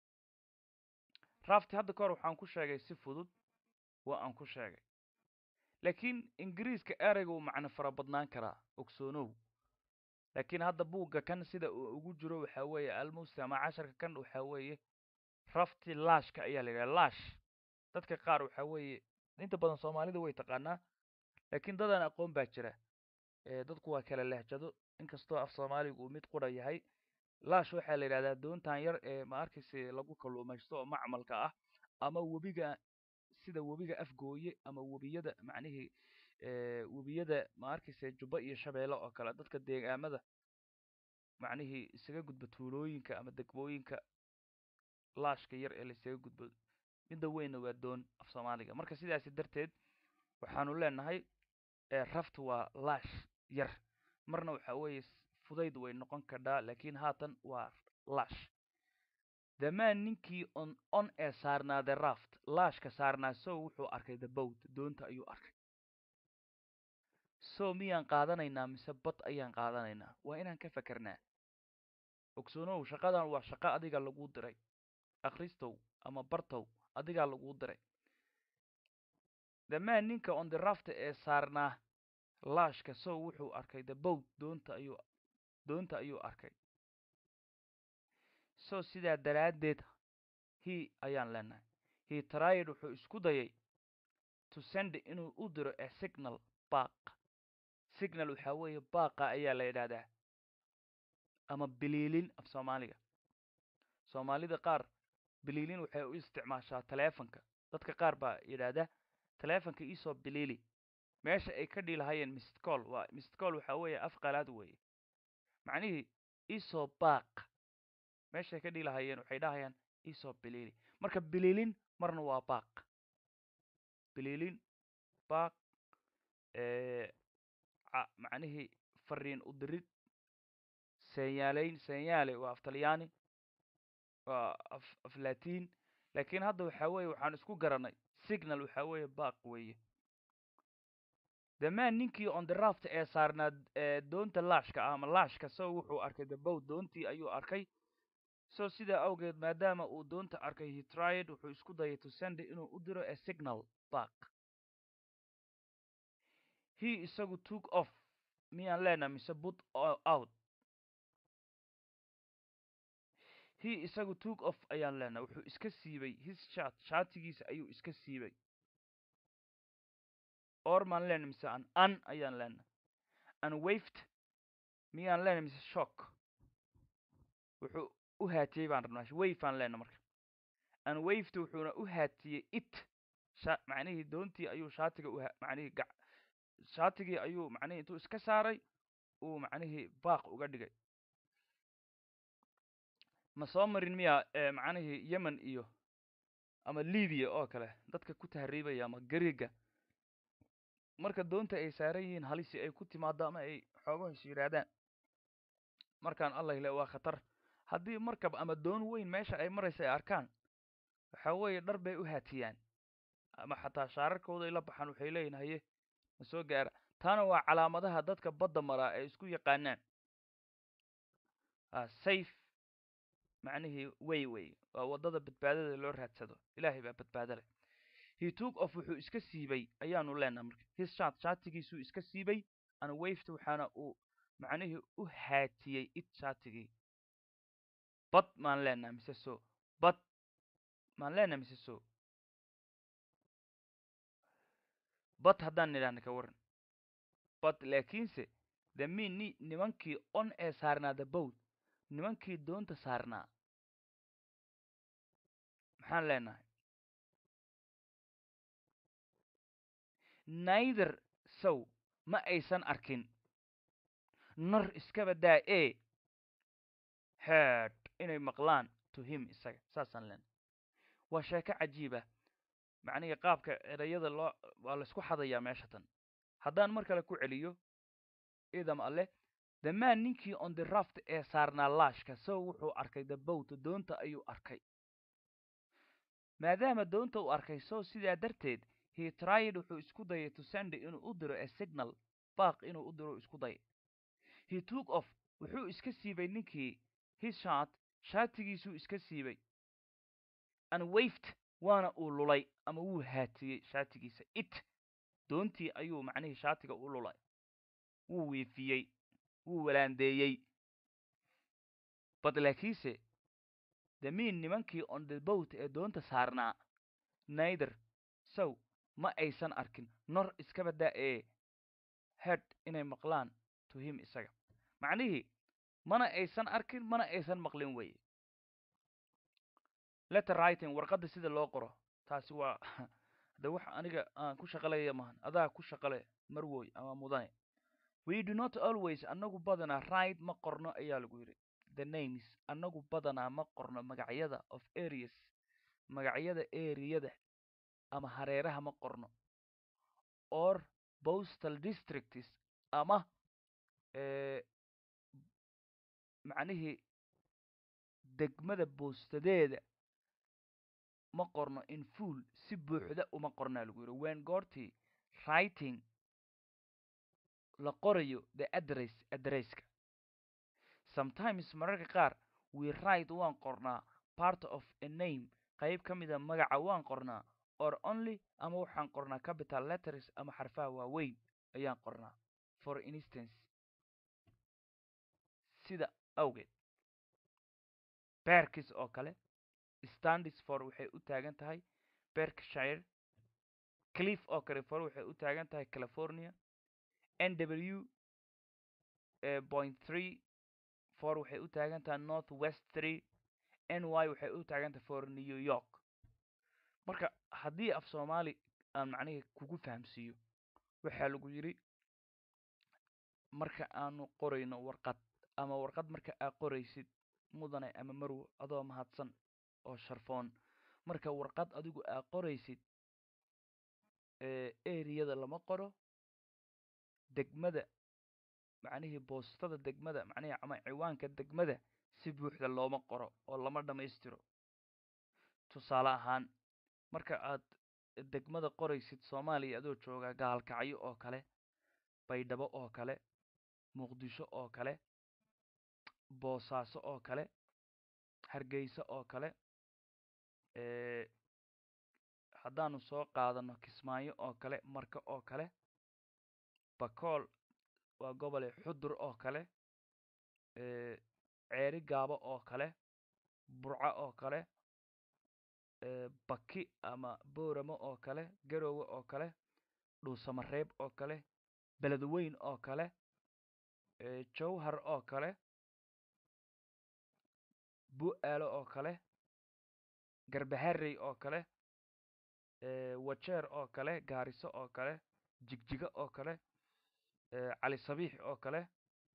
rafti hadda ka hor waxaan ku sheegay si fudud waa aan ku sheegay laakiin ingiriiska ereyga uu macno fara badnaan karaa ogsoonow laakiin hadda buugga kan sida uu ugu jiro waxaa weeye almusti ama casharka kan waxaa weeye rafti laashka ayaa la yidhaha laash dadka qaar waxaa weeye inta badan soomaalida way taqaanaa laakiin dadaan aqoon baa jira dadku waa kala lehjado inkastoo af soomaaligu uu mid qura yahay laash waxaa la yidhahdaa doontan yar ee ma arkayse lagu kalluumaysto oo macmalka ah ama webiga sida webiga afgooye ama webiyada macnihii webiyada ma arkayse jubba iyo shabeelle oo kale dadka deegaamada macnihii isaga gudba tuulooyinka ama degmooyinka laashka yar ee la isaga gudbo midda weynna waa doon af soomaaliga marka sidaasi darteed waxaanu leenahay rafta waa laash yar marna waxaa weeye fudayd way noqon kadhaa laakiin haatan waa laash damaan ninkii on on ee saarnaa the raft laashka saarnaa sow wuxuu arkay the boat doonta ayuu arkay sow miyaan qaadanaynaa mise bad ayaan qaadanaynaa waa inaan ka fakernaa ogsoonow shaqadan waa shaqo adiga laguu diray akhristow ama bartow adigaa laguu diray damaan ninka on the raft ee saarnaa laashka sow wuxuu arkay the boat doonta ayuu doonta ayuu arkay so sidaa daraaddeed he ayaan leenahay he tried wuxuu isku dayay to send inuu u diro a signal baaq signal waxaa weeye baaqa ayaa la yidhaahdaa ama biliilin af soomaaliga soomaalida qaar biliilin waxay u isticmaashaa taleefonka dadka qaar baa yidhaahda taleefonka iisoo biliili meesha ay ka dhilahayeen mistcall waa mistcall waxaa weeye af qalaad weeye macnihii iisoo baaq meeshay ka dhilahayeen waxay dhahayaan iisoo biliili marka biliilin marna waa baaq biliilin baaq macnihii fariin u dirid senyaaleyn senyaale waa af talyaani waa af af latiin laakiin hadda waxaa weeye waxaan isku garanay signal waxaa weeye baaq weeye damaan ninkii on the raft ee saarnaa doonta laashka ah ama laashka so wuxuu arkay the boat doontii ayuu arkay so sidaa awgeed maadaama uu doonta arkay he tried wuxuu isku dayay to send inuu u diro a signal back he isagu took off miyaan leenaha mise put out he isagu took off ayaan leenaha wuxuu iska siibay his shat shaatigiisa ayuu iska siibay or maan leenaha mise an an ayaan leenaha an waved miyaan leenaha mise shock wuxuu u haatiyey baan rabnaa wayfaan leenaha marka an waved wuxuuna u haatiyey it sha macnihii doontii ayuu shaatiga u macnihii gac shaatigii ayuu macnihii intuu iska saaray uu macnihii baaq uga dhigay ma soo marin miya macnihii yemen iyo ama libiya oo kale dadka ku tahriibaya ama gariga marka doonta ay saaran yihiin halisi ay ku timaado ama ay xoogaho is yidhaahdaan markaan allah ile waa khatar haddii markab ama doon weyn meesha ay maraysa ay arkaan waxa weeye dhar bay u haatiyaan ama xataa shaararkooday la baxaan waxay leeyihin haye ma soo gaara taana waa calaamadaha dadka badda maraa ay isku yaqaanaan safe macnihii way way waa waddada badbaadada loo raadsado ilaahay baa badbaado leh he took off wuxuu iska siibay ayaanu leenaha marka his shat shaatigiisuu iska siibay ana wafta waxaana uu macnihii u haatiyey it shaatigii bad maan leenaha mise so bad maan leenaha mise so bad haddaan nidhahna ka waran bad laakiinse the min ni nimankii on ee saarnaa the boat nimankii doonta saarnaa maxaan leenahay neither sow ma aysan arkin nor iskaba daa e head inay maqlaan to him isaga saasaan leenahay waa sheeko cajiiba macnihii qaabka erayada loo waa laysku xadayaa meesha tan haddaan mar kale ku celiyo idam alleh the man ninkii on the raft ee saarnaa laashka sow wuxuu arkay the boat doonta ayuu arkay maadaama doonta uu arkay sow sidaa darteed he tried wuxuu isku dayay to send inuu u diro a signal baaq inuu u diro isku dayay he took off wuxuu iska siibay ninkii his shot shaatigiisuu iska siibay and wafed waana uu lulay ama wuu haatiyey shaatigiisa it doontii ayuu macnihii shaatiga u lulay wuu wiifiyey wuu walaandeeyey bad laakiinse the min nimankii on the boat ee doonta saarnaa neither sow ma aysan arkin nor iskaba daa ee head inay maqlaan to him isaga macnihii mana aysan arkin mana aysan maqlin weye letter writing warqadda sida loo qoro taasi waa de wax aniga aan ku shaqalaya mahan adaa ku shaqale marwoy ama mudane we do not always annagu badanaa right ma qorno ayaa lagu yidhi the names annagu badanaa ma qorno magacyada of areas magacyada eriyada ama hareeraha ma qorno or postal districts ama macnihii degmada boostadeeda ma qorno in fuol si buuxda uma qornaa lagu yidhi wen goortii writing la qorayo the address addresska sometimes mararka qaar we write waan qornaa part of a name qayb ka mida magaca waan qornaa or only ama waxaan qornaa capital letters ama xarfaha waaweyn ayaan qornaa for instance sida awgeed berkis oo kale standis for waxay u taagan tahay berkshire cliff oo kale for waxay u taagan tahay california n w point three for waxay u taagan tahay north west three n y waxay u taagan tahay for new york marka haddii af soomaali aan macnihii kugu fahamsiiyo waxaa lagu yidhi marka aanu qorayno warqad ama warqad marka aa qoraysid mudane ama marwo adoo mahadsan oo sharfoon marka warqad adigu aa qoraysid eriyada lama qoro degmada macnihii boostada degmada macnihii ama ciwaanka degmada si buuxda looma qoro oo lama dhammaystiro tusaale ahaan marka aad degmada qoraysid soomaaliya adoo joogaa gaalkacyo oo kale baydhabo oo kale muqdisho oo kale boosaaso oo kale hargeysa oo kale haddaanu soo qaadano kismaayo oo kale marka oo kale bakool waa gobole xudur oo kale ceeri gaabo oo kale burco oo kale baki ama booramo oo kale garowe oo kale dhuusamareeb oo kale beledweyn oo kale jowhar oo kale bu-aalo oo kale garbaharey oo kale wajeer oo kale gaariso oo kale jigjigo oo kale cali sabiix oo kale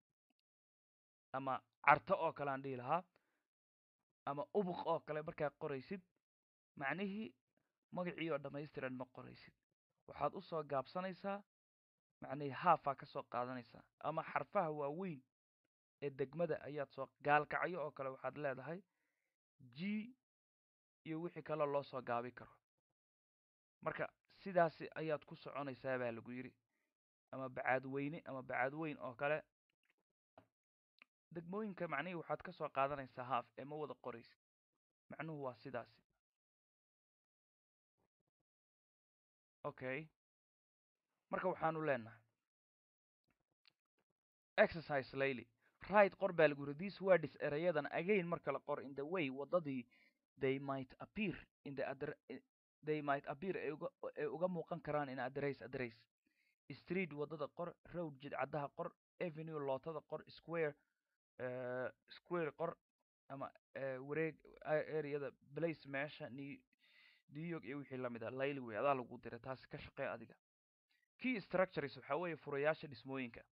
ama carto oo kale aan dhihi lahaa ama ubuq oo kale markaa qoraysid macnihii magacii oo dhammaystiran ma qoraysid waxaad usoo gaabsanaysaa macnihii haafaa ka soo qaadanaysaa ama xarfaha waaweyn ee degmada ayaad soo gaalkacyo oo kale waxaad leedahay g iyo wixii kaleo loo soo gaabi karo marka sidaasi ayaad ku soconaysaa baa lagu yidhi ama bacaadweyne ama bacaadweyn oo kale degmooyinka macnihii waxaad ka soo qaadanaysaa haaf ee ma wada qoraysid macnuhu waa sidaasi okay marka waxaanu leenahay exercise layly right qor baa lagu yidhi these words erayadan again marka la qor in the way waddadii they might appear in the adre they might appear ay uga ay uga muuqan karaan in address address street waddada qor road jidcadaha qor avenue lootada qor square uh, square qor ama uh, wareeg areada place meesha new new york iyo wixii lamid ah layli wey adaa lagu diray taasi ka shaqee adiga key structures waxaa weeye furayaasha dhismooyinka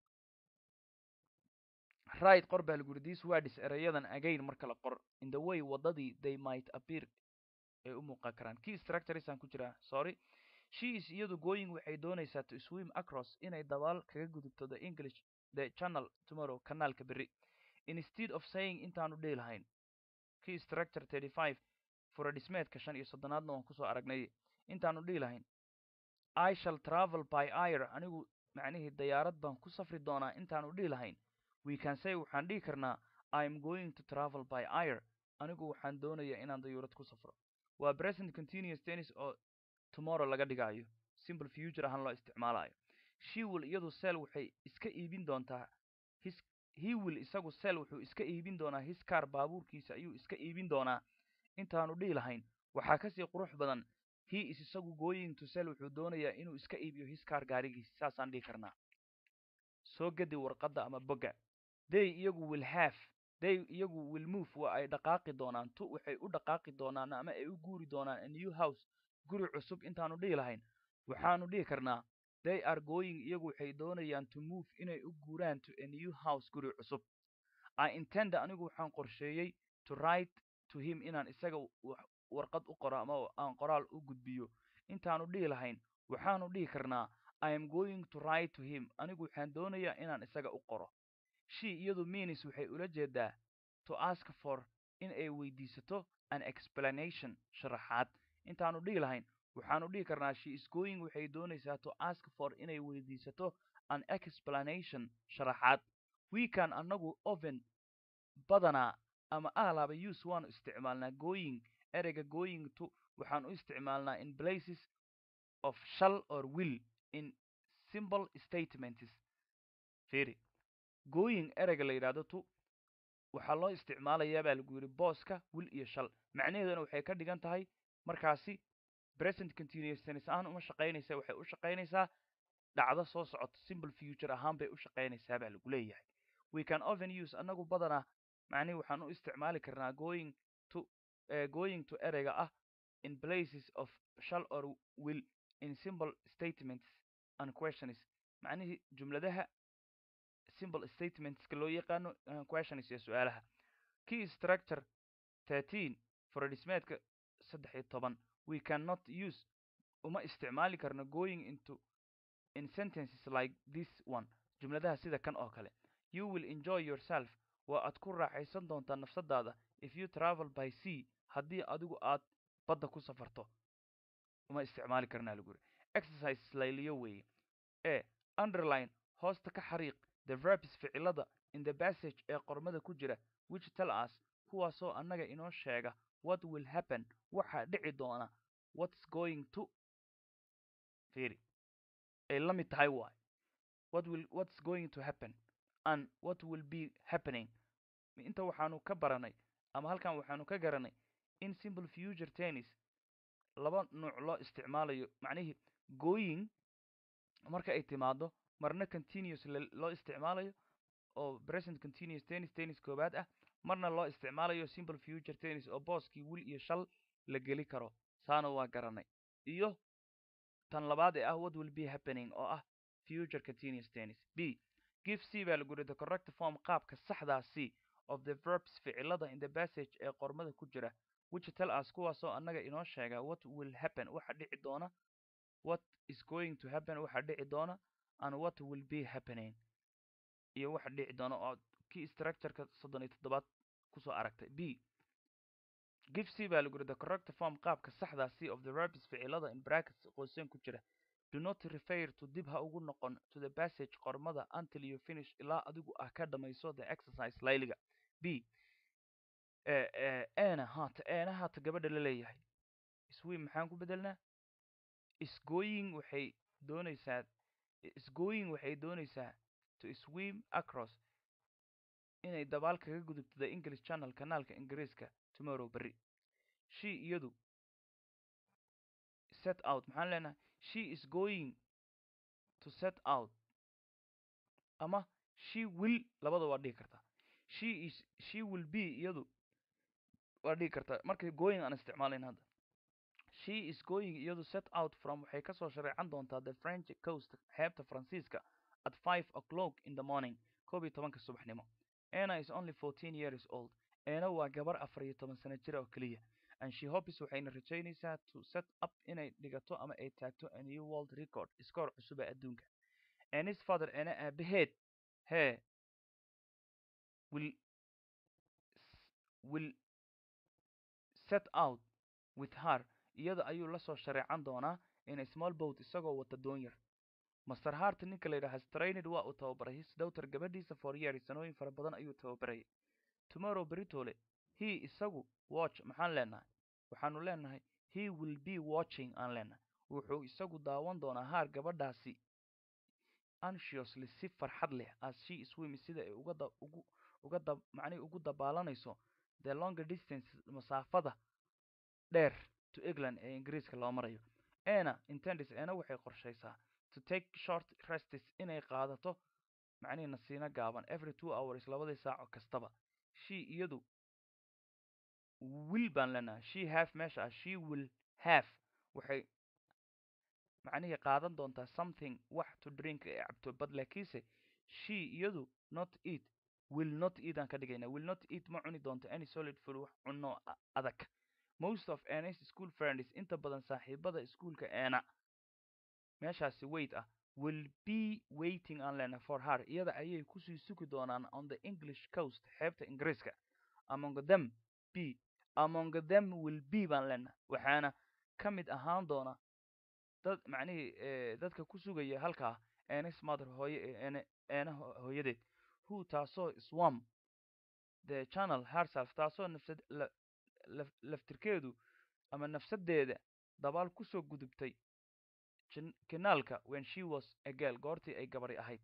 right qor baa lagu yidhi these words erayadan again marka la qor in the way waddadii they might appear ay u muuqan karaan key structures aan ku jiraa sorry she is iyadu going waxay doonaysaa to swim across inay dabaal kaga gudubto the english the channel tomorrow kanaalka berri instead of saying intaanu dhihi lahayn key structure thirty five fura dhismeedka shan iyo soddonaadna waan kusoo aragnay intaanu dhihi lahayn i shall travel by air anigu macnihii dayaarad baan ku safri doonaa intaanu dhihi lahayn we can say waxaan dhihi karnaa i am going to travel by air anigu waxaan doonayaa inaan dayuurad ku safro waa present continuous tennis oo tomorrow laga dhigaayo simple future ahaan loo isticmaalayo she will iyadu sel waxay iska iibin doontaa his he will isagu sel wuxuu iska iibin doonaa his car baabuurkiisa ayuu iska iibin doonaa intaanu dhihi lahayn waxaa kasii qurux badan he is isagu going to sel wuxuu doonayaa inuu iska iibiyo his car gaarigiisa saasaan dhihi karnaa soo gedi warqadda ama bogga they iyagu will have they iyagu will move waa ay dhaqaaqi doonaan tu waxay u dhaqaaqi doonaan ama ay u guuri doonaan a new house guri cusub intaanu dhihi lahayn waxaanu dhihi karnaa they are going iyagu waxay doonayaan to move inay u guuraan to a new house guri cusub i intend anigu waxaan qorsheeyey to write to him inaan isaga warqad u qoro ama aan qoraal u gudbiyo intaanu dhihi lahayn waxaanu dhihi karnaa i am going to write to him anigu waxaan doonayaa inaan isaga u qoro she iyadu means waxay ula jeedaa to ask for in ay weydiisato an explanation sharaxaad intaanu dhihi lahayn waxaanu dhihi karnaa she is going waxay doonaysaa to ask for inay weydiisato an explanation sharaxaad weekan annagu oven badanaa ama ahlaaba use waanu isticmaalnaa going ereyga going to waxaan u isticmaalnaa in places of shall or will in simple statements firi going ereyga la yidhahdo to waxaa loo isticmaalayaa baa lagu yidhi booska will iyo shal macnaheeduna waxay ka dhigan tahay markaasi present continuous tennis ahaan uma shaqaynaysa waxay u shaqaynaysaa dhacdo soo socoto simple future ahaan bay u shaqaynaysaa baa lagu leeyahay we can often use annagu badanaa macnihi waxaan u isticmaali karnaa going to uh, going to ereyga ah in places of shall or will in simple statements and questions macnihii jumladaha simple statementska loo yaqaano questions iyo su-aalaha key structure thirteen furadhismeedka saddex iyo toban we cannot use uma isticmaali karno going into in sentences like this one jumladaha sida kan oo kale you will enjoy yourself waa aad ku raaxaysan doontaa nafsadaada if you travel by sea haddii adigu aad badda ku safarto uma isticmaali karnaa lagu yiri exercise layliyo weeye e underline hoosta ka xariiq the verbs ficilada in the passage ee qormada ku jira which tell us kuwaasoo annaga inoo sheega what will happen waxaa dhici doona what's going to firi ay la mid tahay waay what will what's going to happen and what will be happening inta waxaanu ka baranay ama halkan waxaanu ka garanay in simple future tennis laba nuuc loo isticmaalayo macnihii going marka ay timaado marna continuous loo isticmaalayo oo present continuous tennis tennis koobaad ah marna loo isticmaalayo simple future tennis oo booskii wil iyo shal la geli karo saana waa garanay iyo tan labaad ee ah what will be happening oo ah future continuous tennis b give c baa lagu yidhi the correct form qaabka saxdaa c of the verbs ficilada in the passage ee qormada ku jira which tell us kuwaasoo annaga inoo sheega what will happen waxa dhici doona what is going to happen waxa dhici doona and what will be happening iyo waxa dhici doona oo kii structureka soddon iyo toddobaad kusoo aragtay b give c baa lagu yidhi the correct form qaabka saxda c of the verbs ficilada in brackets qoyseen ku jira do not refer to dib ha ugu noqon to the passage qormada until you finish ilaa adigu ah ka dhamayso the exercise layliga b eena haata eena haata gabadha la leeyahay swim maxaan ku bedelnaa isgoying waxay doonaysaa isgoying waxay doonaysaa to swim across inay dabaal kaga gudubto the english channel kanaalka ingiriiska tomorrow berri she iyadu set out maxaan leenahay she is going to set out ama she will labada waa dhigi kartaa she is she will be iyadu waa dhigi kartaa markay going aan isticmaalayn hadda she is going iyadu set out from waxay kasoo shareecan doontaa the french coast xeebta faransiiska at five o'clock in the morning koob iyo tobanka subaxnimo anna is only fourteen years old eena waa gabar afar iyo toban sano jira oo keliya and she hopes waxayna rajaynaysaa to set up inay dhigato ama ay taagto a new world record iskoor cusub ee adduunka and his father eena aabaheed hee will will set out with her iyada ayuu la soo shareecan doonaa in a small boat isagoo wata doon yar master hart ninka la yidhaha strained waa uu tababaray his daughter gabadhiisa for years sanooyin fara badan ayuu tababarayay tomorrow beritole he isagu watch maxaan leenahay waxaanu leenahay he will be watching aan leenahay wuxuu isagu daawan doonaa haar gabadhaasi anxiously si farxad leh as she swims sida ay uga da ugu uga da macnihi ugu dabaalanayso the longer distance masaafada dheer to england ee ingiriiska loo marayo ena intendis ena waxay qorshaysaa to take short restes inay qaadato macnihi nasiino gaaban every two hours labadii saaco kastaba she iyadu will baan leenahay she have meesha ah she will have waxay macnihii qaadan doontaa something wax to drink ee cabto bad laakiinse she iyadu not eat will not eat aan ka dhigayna will not eat ma cuni doonto any solid food wax cunno adag most of Anna's school friends inta badan saaxiibada iskuulka Anna meeshaasi wait ah will be waiting aan lena for her iyada ayay kusii sugi doonaan on the English coast xeebta Ingiriiska among them be among them will be baan lena waxaana ka mid ahaan doona dad macnihii dadka ku sugaya halkaa Anna's mother hooye ee Anna hooyadeed who taasoo swam the channel herself taasoo nafsad laftirkeedu ama nafsadeeda dabaal kusoo gudubtay kanaalka when she was a girl goortii ay gabari ahayd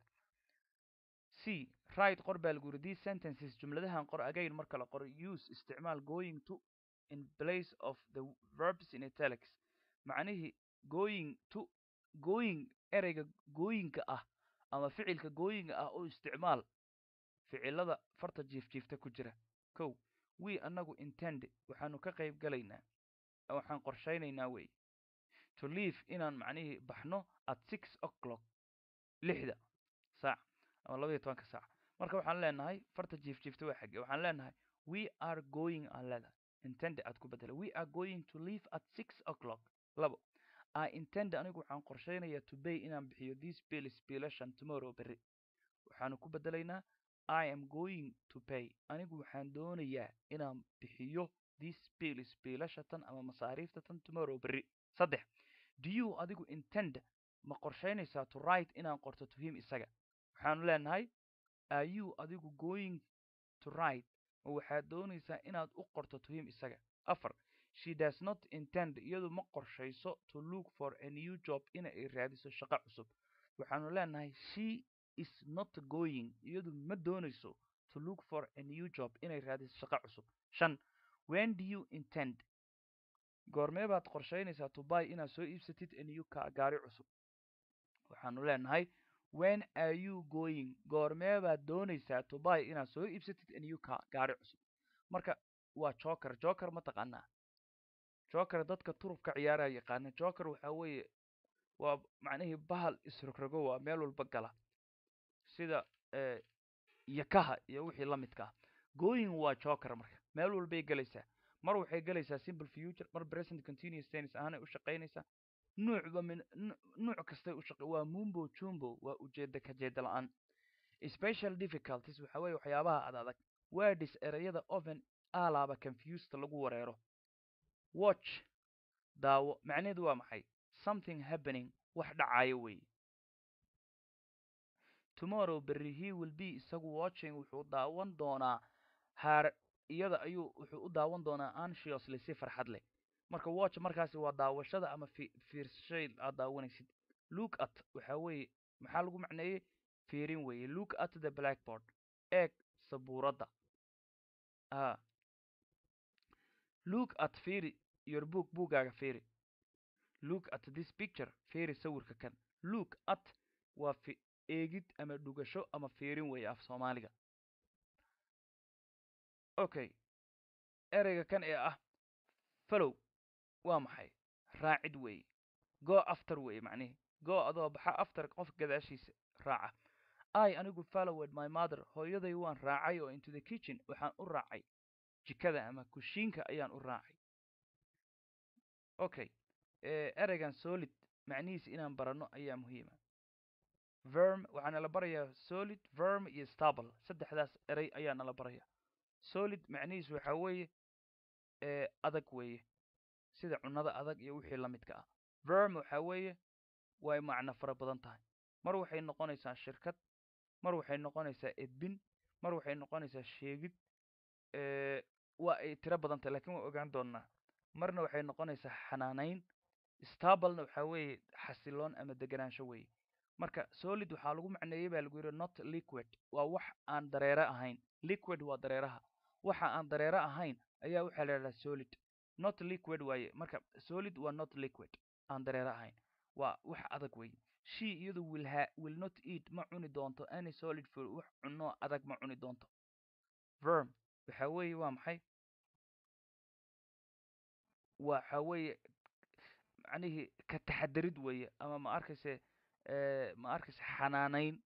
c right qor baa lagu yidhi these sentences jumladahan qor again mar kale qor use isticmaal going to in place of the verbs in italics macnihii going to going ereyga gooyinka ah ama ficilka gooyinka ah oo isticmaal ficilada farta jiifjiifta ku jira kow we annagu intend waxaanu ka qayb galaynaa waxaan qorshaynaynaa wey to leave inaan macnihii baxno at six o'clock lixda saac ama labaiyo tobanka saac marka waxaan leenahay farta jiifjiifta waa xagge waxaan leenahay we are going aan leedahay intend aad ku bedela we are going to leave at six o'clock labo i intend anigu waxaan qorshaynayaa to bay inaan bixiyo these bills biilashan tomorrow berri waxaanu ku bedelaynaa I am going to pay anigu waxaan doonayaa inaan bixiyo these bills biilasha tan ama masaariifta tan tomorrow berri saddex do you adigu intend ma qorshaynaysaa to write inaan qorto to him isaga waxaanu leenahay are you adigu going to write ma waxaad doonaysaa inaad u qorto to him isaga afar she does not intend iyadu ma qorshayso to look for a new job ina ay raadiso shaqo cusub waxaanu leenahay she is not going iyadu ma doonayso to look for a new job inay raadiso shaqo cusub shan when do you intend goormee baad qorshaynaysaa to buy inaad soo iibsatid a new car gaari cusub waxaanu leenahay when are you going goormee baad doonaysaa to buy inaad soo iibsatid a new car gaari cusub marka waa joker joker ma taqaanaa joker dadka turubka ciyaaraya yaqaana joker waxaa weeye waa macnihii bahal isrogrogo waa meel walba gala sida yakaha iyo wixii la midka ah going waa joker marka meel walbay gelaysaa mar waxay gelaysaa simple future mar present continuous tense ahaanay u shaqaynaysaa nuucba min nuuc kastay u shaqa waa mumbo jumbo waa ujeeda ka jeeda la-aan special difficulties waxa weeye waxyaabaha ad adag words ereyada oven alaaba confused lagu wareero watch daawo macnaheedu waa maxay something happening wax dhacayo weeye tomorrow berry he will be isagu watching wuxuu daawan doonaa haar iyada ayuu wuxuu u daawan doonaa anxiously si farxad leh marka watch markaasi waa daawashada ama fiirshay aad daawanaysid look at waxa weeye maxaa lagu macneeyey fiirin weeye look at the blackboard eeg sabuuradda a look at fiiri your book buugaaga fiiri look at this picture fiiri sawirka kan look at waa fi eegid ama dhugasho ama fiirin weeye af soomaaliga okay ereyga kan ee ah follow waa maxay raacid weeye go after weeye macnihi go adoo baxa after qof gadaashiisa raaca i anigu followed my mother hooyaday waan raacay oo into the kitchen waxaan u raacay jikada ama kushiinka ayaan u raacay okay ereygan solid macnihiisa inaan baranno ayaa muhiima verm waxaa nala barayaa solid verm iyo stable saddexdaas erey ayaa nala baraya solid macnihiisu waxaa weeye adag weeye sida cunnada adag iyo wixii la midka ah verm waxaa weeye way macno fara badan tahay mar waxay noqonaysaa shirkad mar waxay noqonaysaa edbin mar waxay noqonaysaa sheegid waa ay tiro badan tahay lakin waa ogaan doonnaa marna waxay noqonaysaa xanaanayn stablena waxaa weeye xasiloon ama deganaansho weeye marka solid waxaa lagu macneeyey baa lagu yidhi not liquid waa wax aan dareere ahayn liquid waa dareeraha waxa aan dareere ahayn ayaa waxaa la yidhahdaa solid not liquid waaye marka solid waa not liquid aan dareere ahayn waa wax adag weeye she iyadu will ha will not eat ma cuni doonto any solid food wax cunno adag ma cuni doonto verm waxa weeye waa maxay waxa weeye macnihii ka taxadarid weeye ama ma arkayse ma arkayse xanaanayn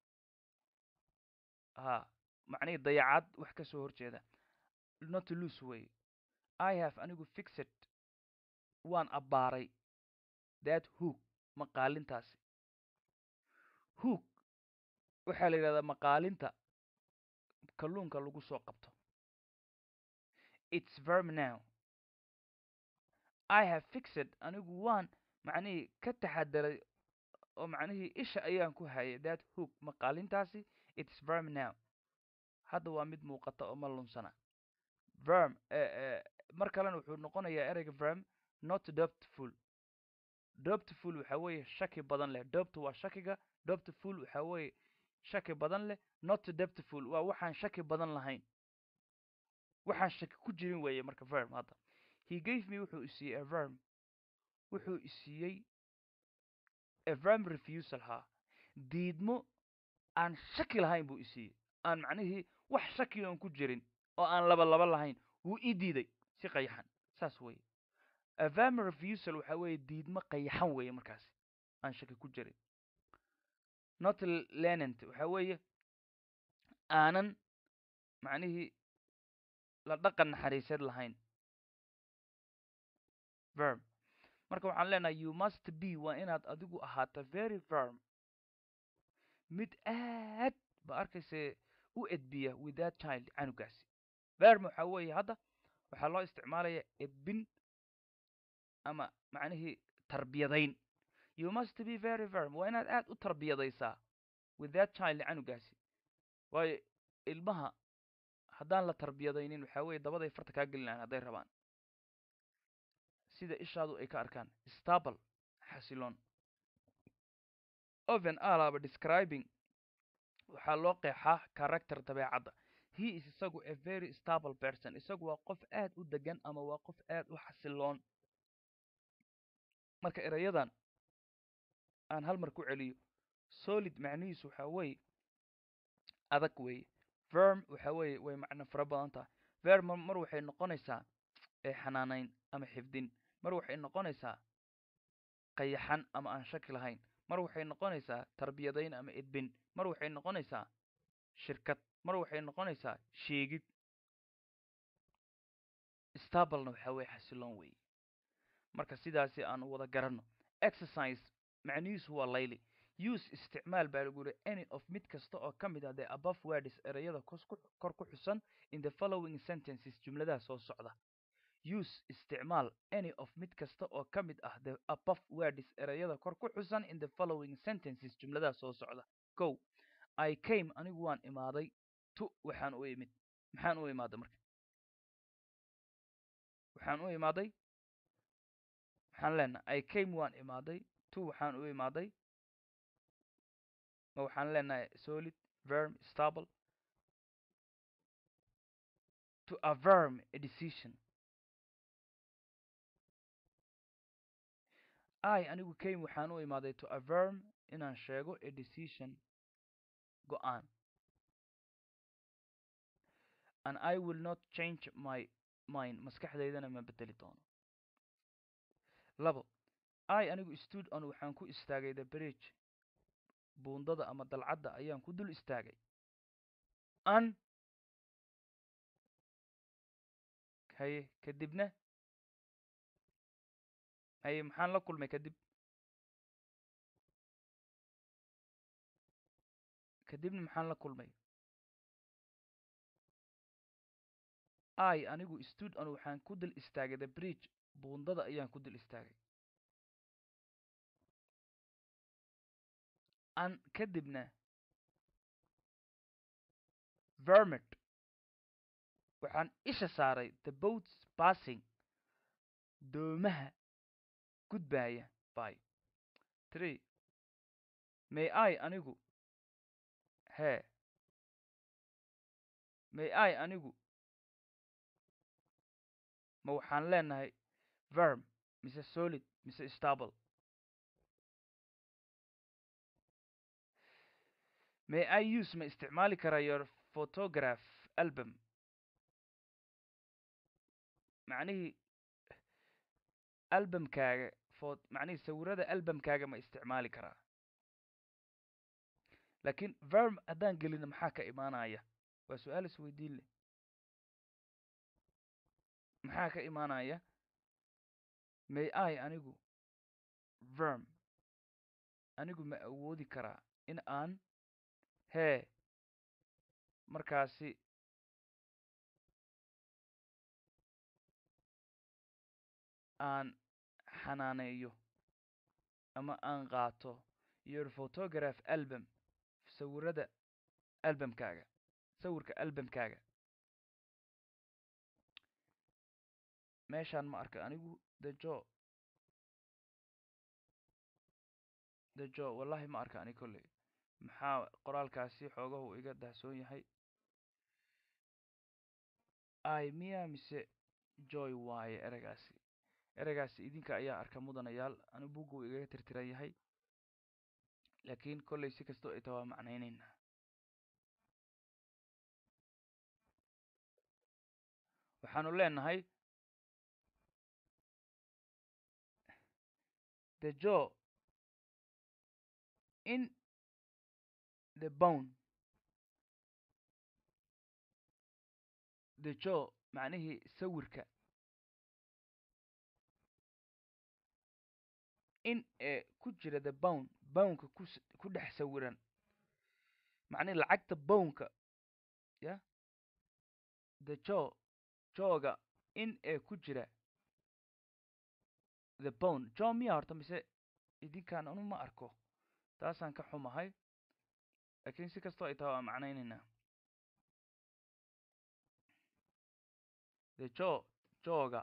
ha macnihii dayacad wax ka soo horjeeda not loose weeye i have anigu fixed waan abbaaray that hook maqaalintaasi hook waxaa la yidhahdaa maqaalinta kalluunka lagu soo qabto its verm now i have fixed anigu waan macnihii ka taxadaray oo macnihii isha ayaan ku hayay that hook maqaalintaasi its verm now hadda waa mid muuqata oo ma lunsana verm mar kalena wuxuu noqonayaa ereyga verm not doptful doptful waxa weeye shaki badan leh dopt waa shakiga doptful waxa weeye shaki badan leh not doptful waa waxaan shaki badan lahayn waxaan shaki ku jirin weeye marka verm hadda he gave me wuxuu isiiyey a verm wuxuu isiiyey a verm refusal ha diidmo aan shaki lahayn buu isiiyey aan macnihii wax shaki oon ku jirin oo aan laba laba lahayn wuu ii diiday si qayaxan saas weeye a verm refusal waxa weeye diidmo qayaxan weeye markaasi aan shaki ku jirin not lenant waxa weeye aanan macnihii la dhaqan naxariiseed lahayn verm marka waxaan leenahay you must be waa inaad adigu ahaata very verm mid aad ba arkayse u edbiya with that child canugaasi verm waxa weeye hadda waxaa loo isticmaalaya edbin ama macnihii tarbiyadayn you must be very verm waa inaad aad u tarbiyadaysaa with that child canugaasi waayo ilmaha haddaan la tarbiyadaynin waxaa weeye dabaday farta kaa gelinayan hadday rabaan sida ishaadu ay ka arkaan stable xasiloon oven alaaba describing waxaa loo qeexaa character dabeecadda he is isagu a very stable person isagu waa qof aad u degan ama waa qof aad u xasiloon marka erayadan aan hal mar ku celiyo solid macnihiisu waxaa weeye adag weeye verm waxa weeye way macno fara badan tahay verm mar waxay noqonaysaa xanaanayn ama xifdin mar waxay noqonaysaa qayaxan ama aan shaki lahayn mar waxay noqonaysaa tarbiyadayn ama edbin mar waxay noqonaysaa shirkad mar waxay noqonaysaa sheegid stablena waxaa weye xasiloon weeye marka sidaasi aan wada garanno exercise macnihiisu waa layli use isticmaal baa lagu yihi any of mid kasta oo ka mid ah the above words ereyada kor ku xusan in the following sentences jumladaha soo socda use isticmaal any of mid kasta oo ka mid ah the above words ereyada kor ku xusan in the following sentences jumladaha soo socda ko i came anigu waan imaaday to waxaan u imid maxaan u imaaday marka waxaan u imaaday waxaan leenahay i came waan imaaday to waxaan u imaaday ma waxaan leenahay solid verm stable to averm a decision i anigu came waxaan u imaaday to averm inaan sheego a decision go-aan and i will not change my mind maskaxdaydana ma bedeli doono labo i anigu stood on waxaan ku istaagay the bridge buundada ama dalcadda ayaan ku dul istaagay an haye kadibna haye maxaan la kulmay kadib kadibna maxaan la kulmay i anigu stood on waxaan ku dul istaagay the bridge buundada ayaan ku dul istaagay an kadibna vermit waxaan isha saaray the boats passing doomaha gudbaaya by tree may i anigu hee may i anigu ma waxaan leenahay verm mise solid mise stable may i use ma isticmaali karaa your photograph album macnihii albumkaaga fo macnihii sawirada albumkaaga ma isticmaali karaa laakiin verm haddaan gelino maxaa ka imaanaya waa su-aal isweydiin leh maxaa ka imaanaya may i anigu verm anigu ma awoodi karaa in aan hee markaasi aan xanaaneeyo ama aan qaato your photograph album sawirada albumkaaga sawirka albumkaaga meeshaan ma arka anigu dejo dejo wallahi ma arka ani kolley maxaa qoraalkaasi xoogahu iga dahsoon yahay i miya mise joy waaye ereygaasi ereygaasi idinka ayaa arka mudanayaal ani bugga uu igaga tirtiran yahay laakiin kolley si kastoo ay taha waa macnaynaynaa waxaanu leenahay the jaw in the bone the jaw macnihii sawirka in ee ku jira the bone bownka kus ku dhex sawiran macnihi lacagta bownka ya the jaw jawga in ee ku jira the bone jaw miya horta mise idinkaan anu ma arko taasaan ka xumahay laakiin si kastoo ay taha waa macnaynaynaa the jaw jawga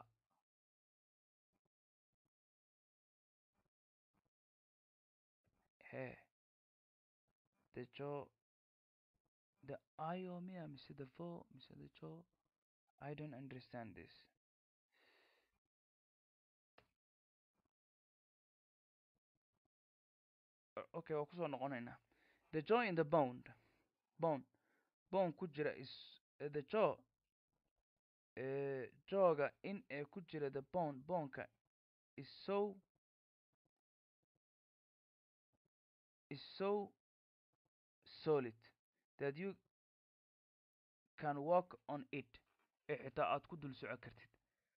he the jaw the io miya mise the vo mise the jaw i don't understand this okay waa kusoo noqonaynaa the jaw in the bone bone bone ku jira is the jaw jawga in ee ku jira the bone boneka is so is so solid that you can walk on it ee xitaa aad ku dul soco kartid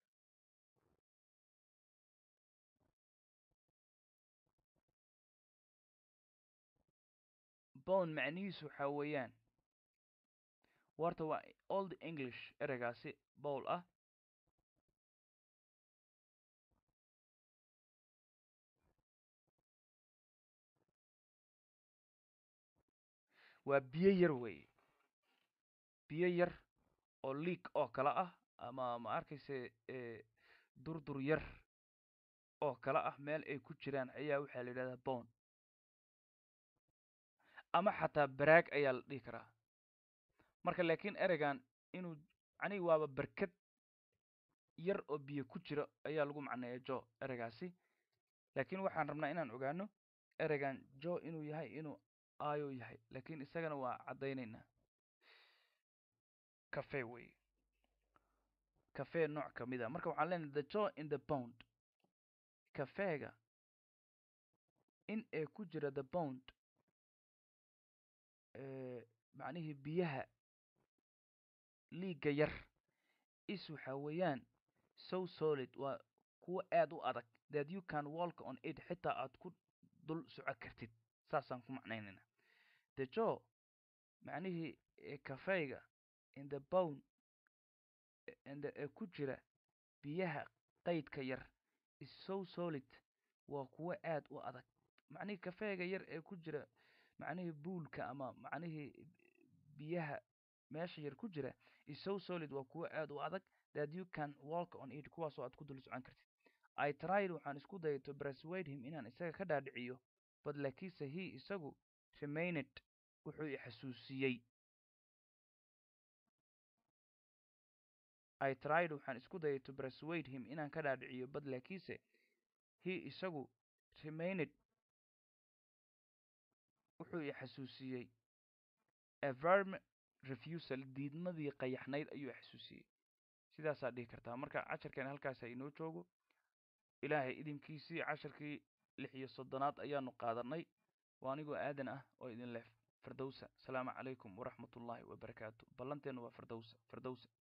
bone macnihiisu waxaa weeyaan warta waa old english ereygaasi bowl ah waa biyo yar weeye biyo yar oo liig oo kale ah ama ma arkayse durdur yar oo kale ah meel ay ku jiraan ayaa waxaa la yidhahdaa bone ama xataa baraag ayaa la dhihi karaa marka laakiin ereygan inuu macnihii waaba berked yar oo biyo ku jira ayaa lagu macneeya jo ereygaasi laakiin waxaan rabnaa inaan ogaano ereygan jo inuu yahay inuu ayo yahay laakiin isagana waa caddaynaynaa cafe wey cafe nooc ka mid a marka waxaan leenahay the jo in the bond cafeega in ee ku jira the bond macnihii biyaha liigga yar is waxaa weeyaan so solid waa kuwo aad u adag that you can walk on it xitaa aad ku dul soco kartid saasaan ku macnaynayna the jo macnihii cafeyga in the bone inde ee ku jira biyaha qaydka yar is so solid waa kuwo aad u adag macnihii cafeega yar ee ku jira macnihii buulka ama macnihii biyaha meesha yar ku jira is so solid waa kuwo aad u adag that you can walk on it kuwaasoo aad ku dul socon kartid i tried waxaan isku dayay to persuade him inaan isaga ka dhaadhiciyo but laakiinse he isagu remained wuxuu i xasuusiyey i tried waxaan isku dayay to persuade him inaan ka dhaadhiciyo but laakiinse he isagu remained wuxuu i xasuusiyey a verm refusal diidmadii qayaxnayd ayuu xasuusiyey sidaasaa dhihi kartaa marka casharkeena halkaasa inoo joogo ilaahay idinkiisii casharkii lix iyo soddonaad ayaanu qaadanay waa anigoo aadan ah oo idin leh firdowsa asalaamu calaykum waraxmatullaahi wabarakaatu ballanteennu waa firdowsa firdowsa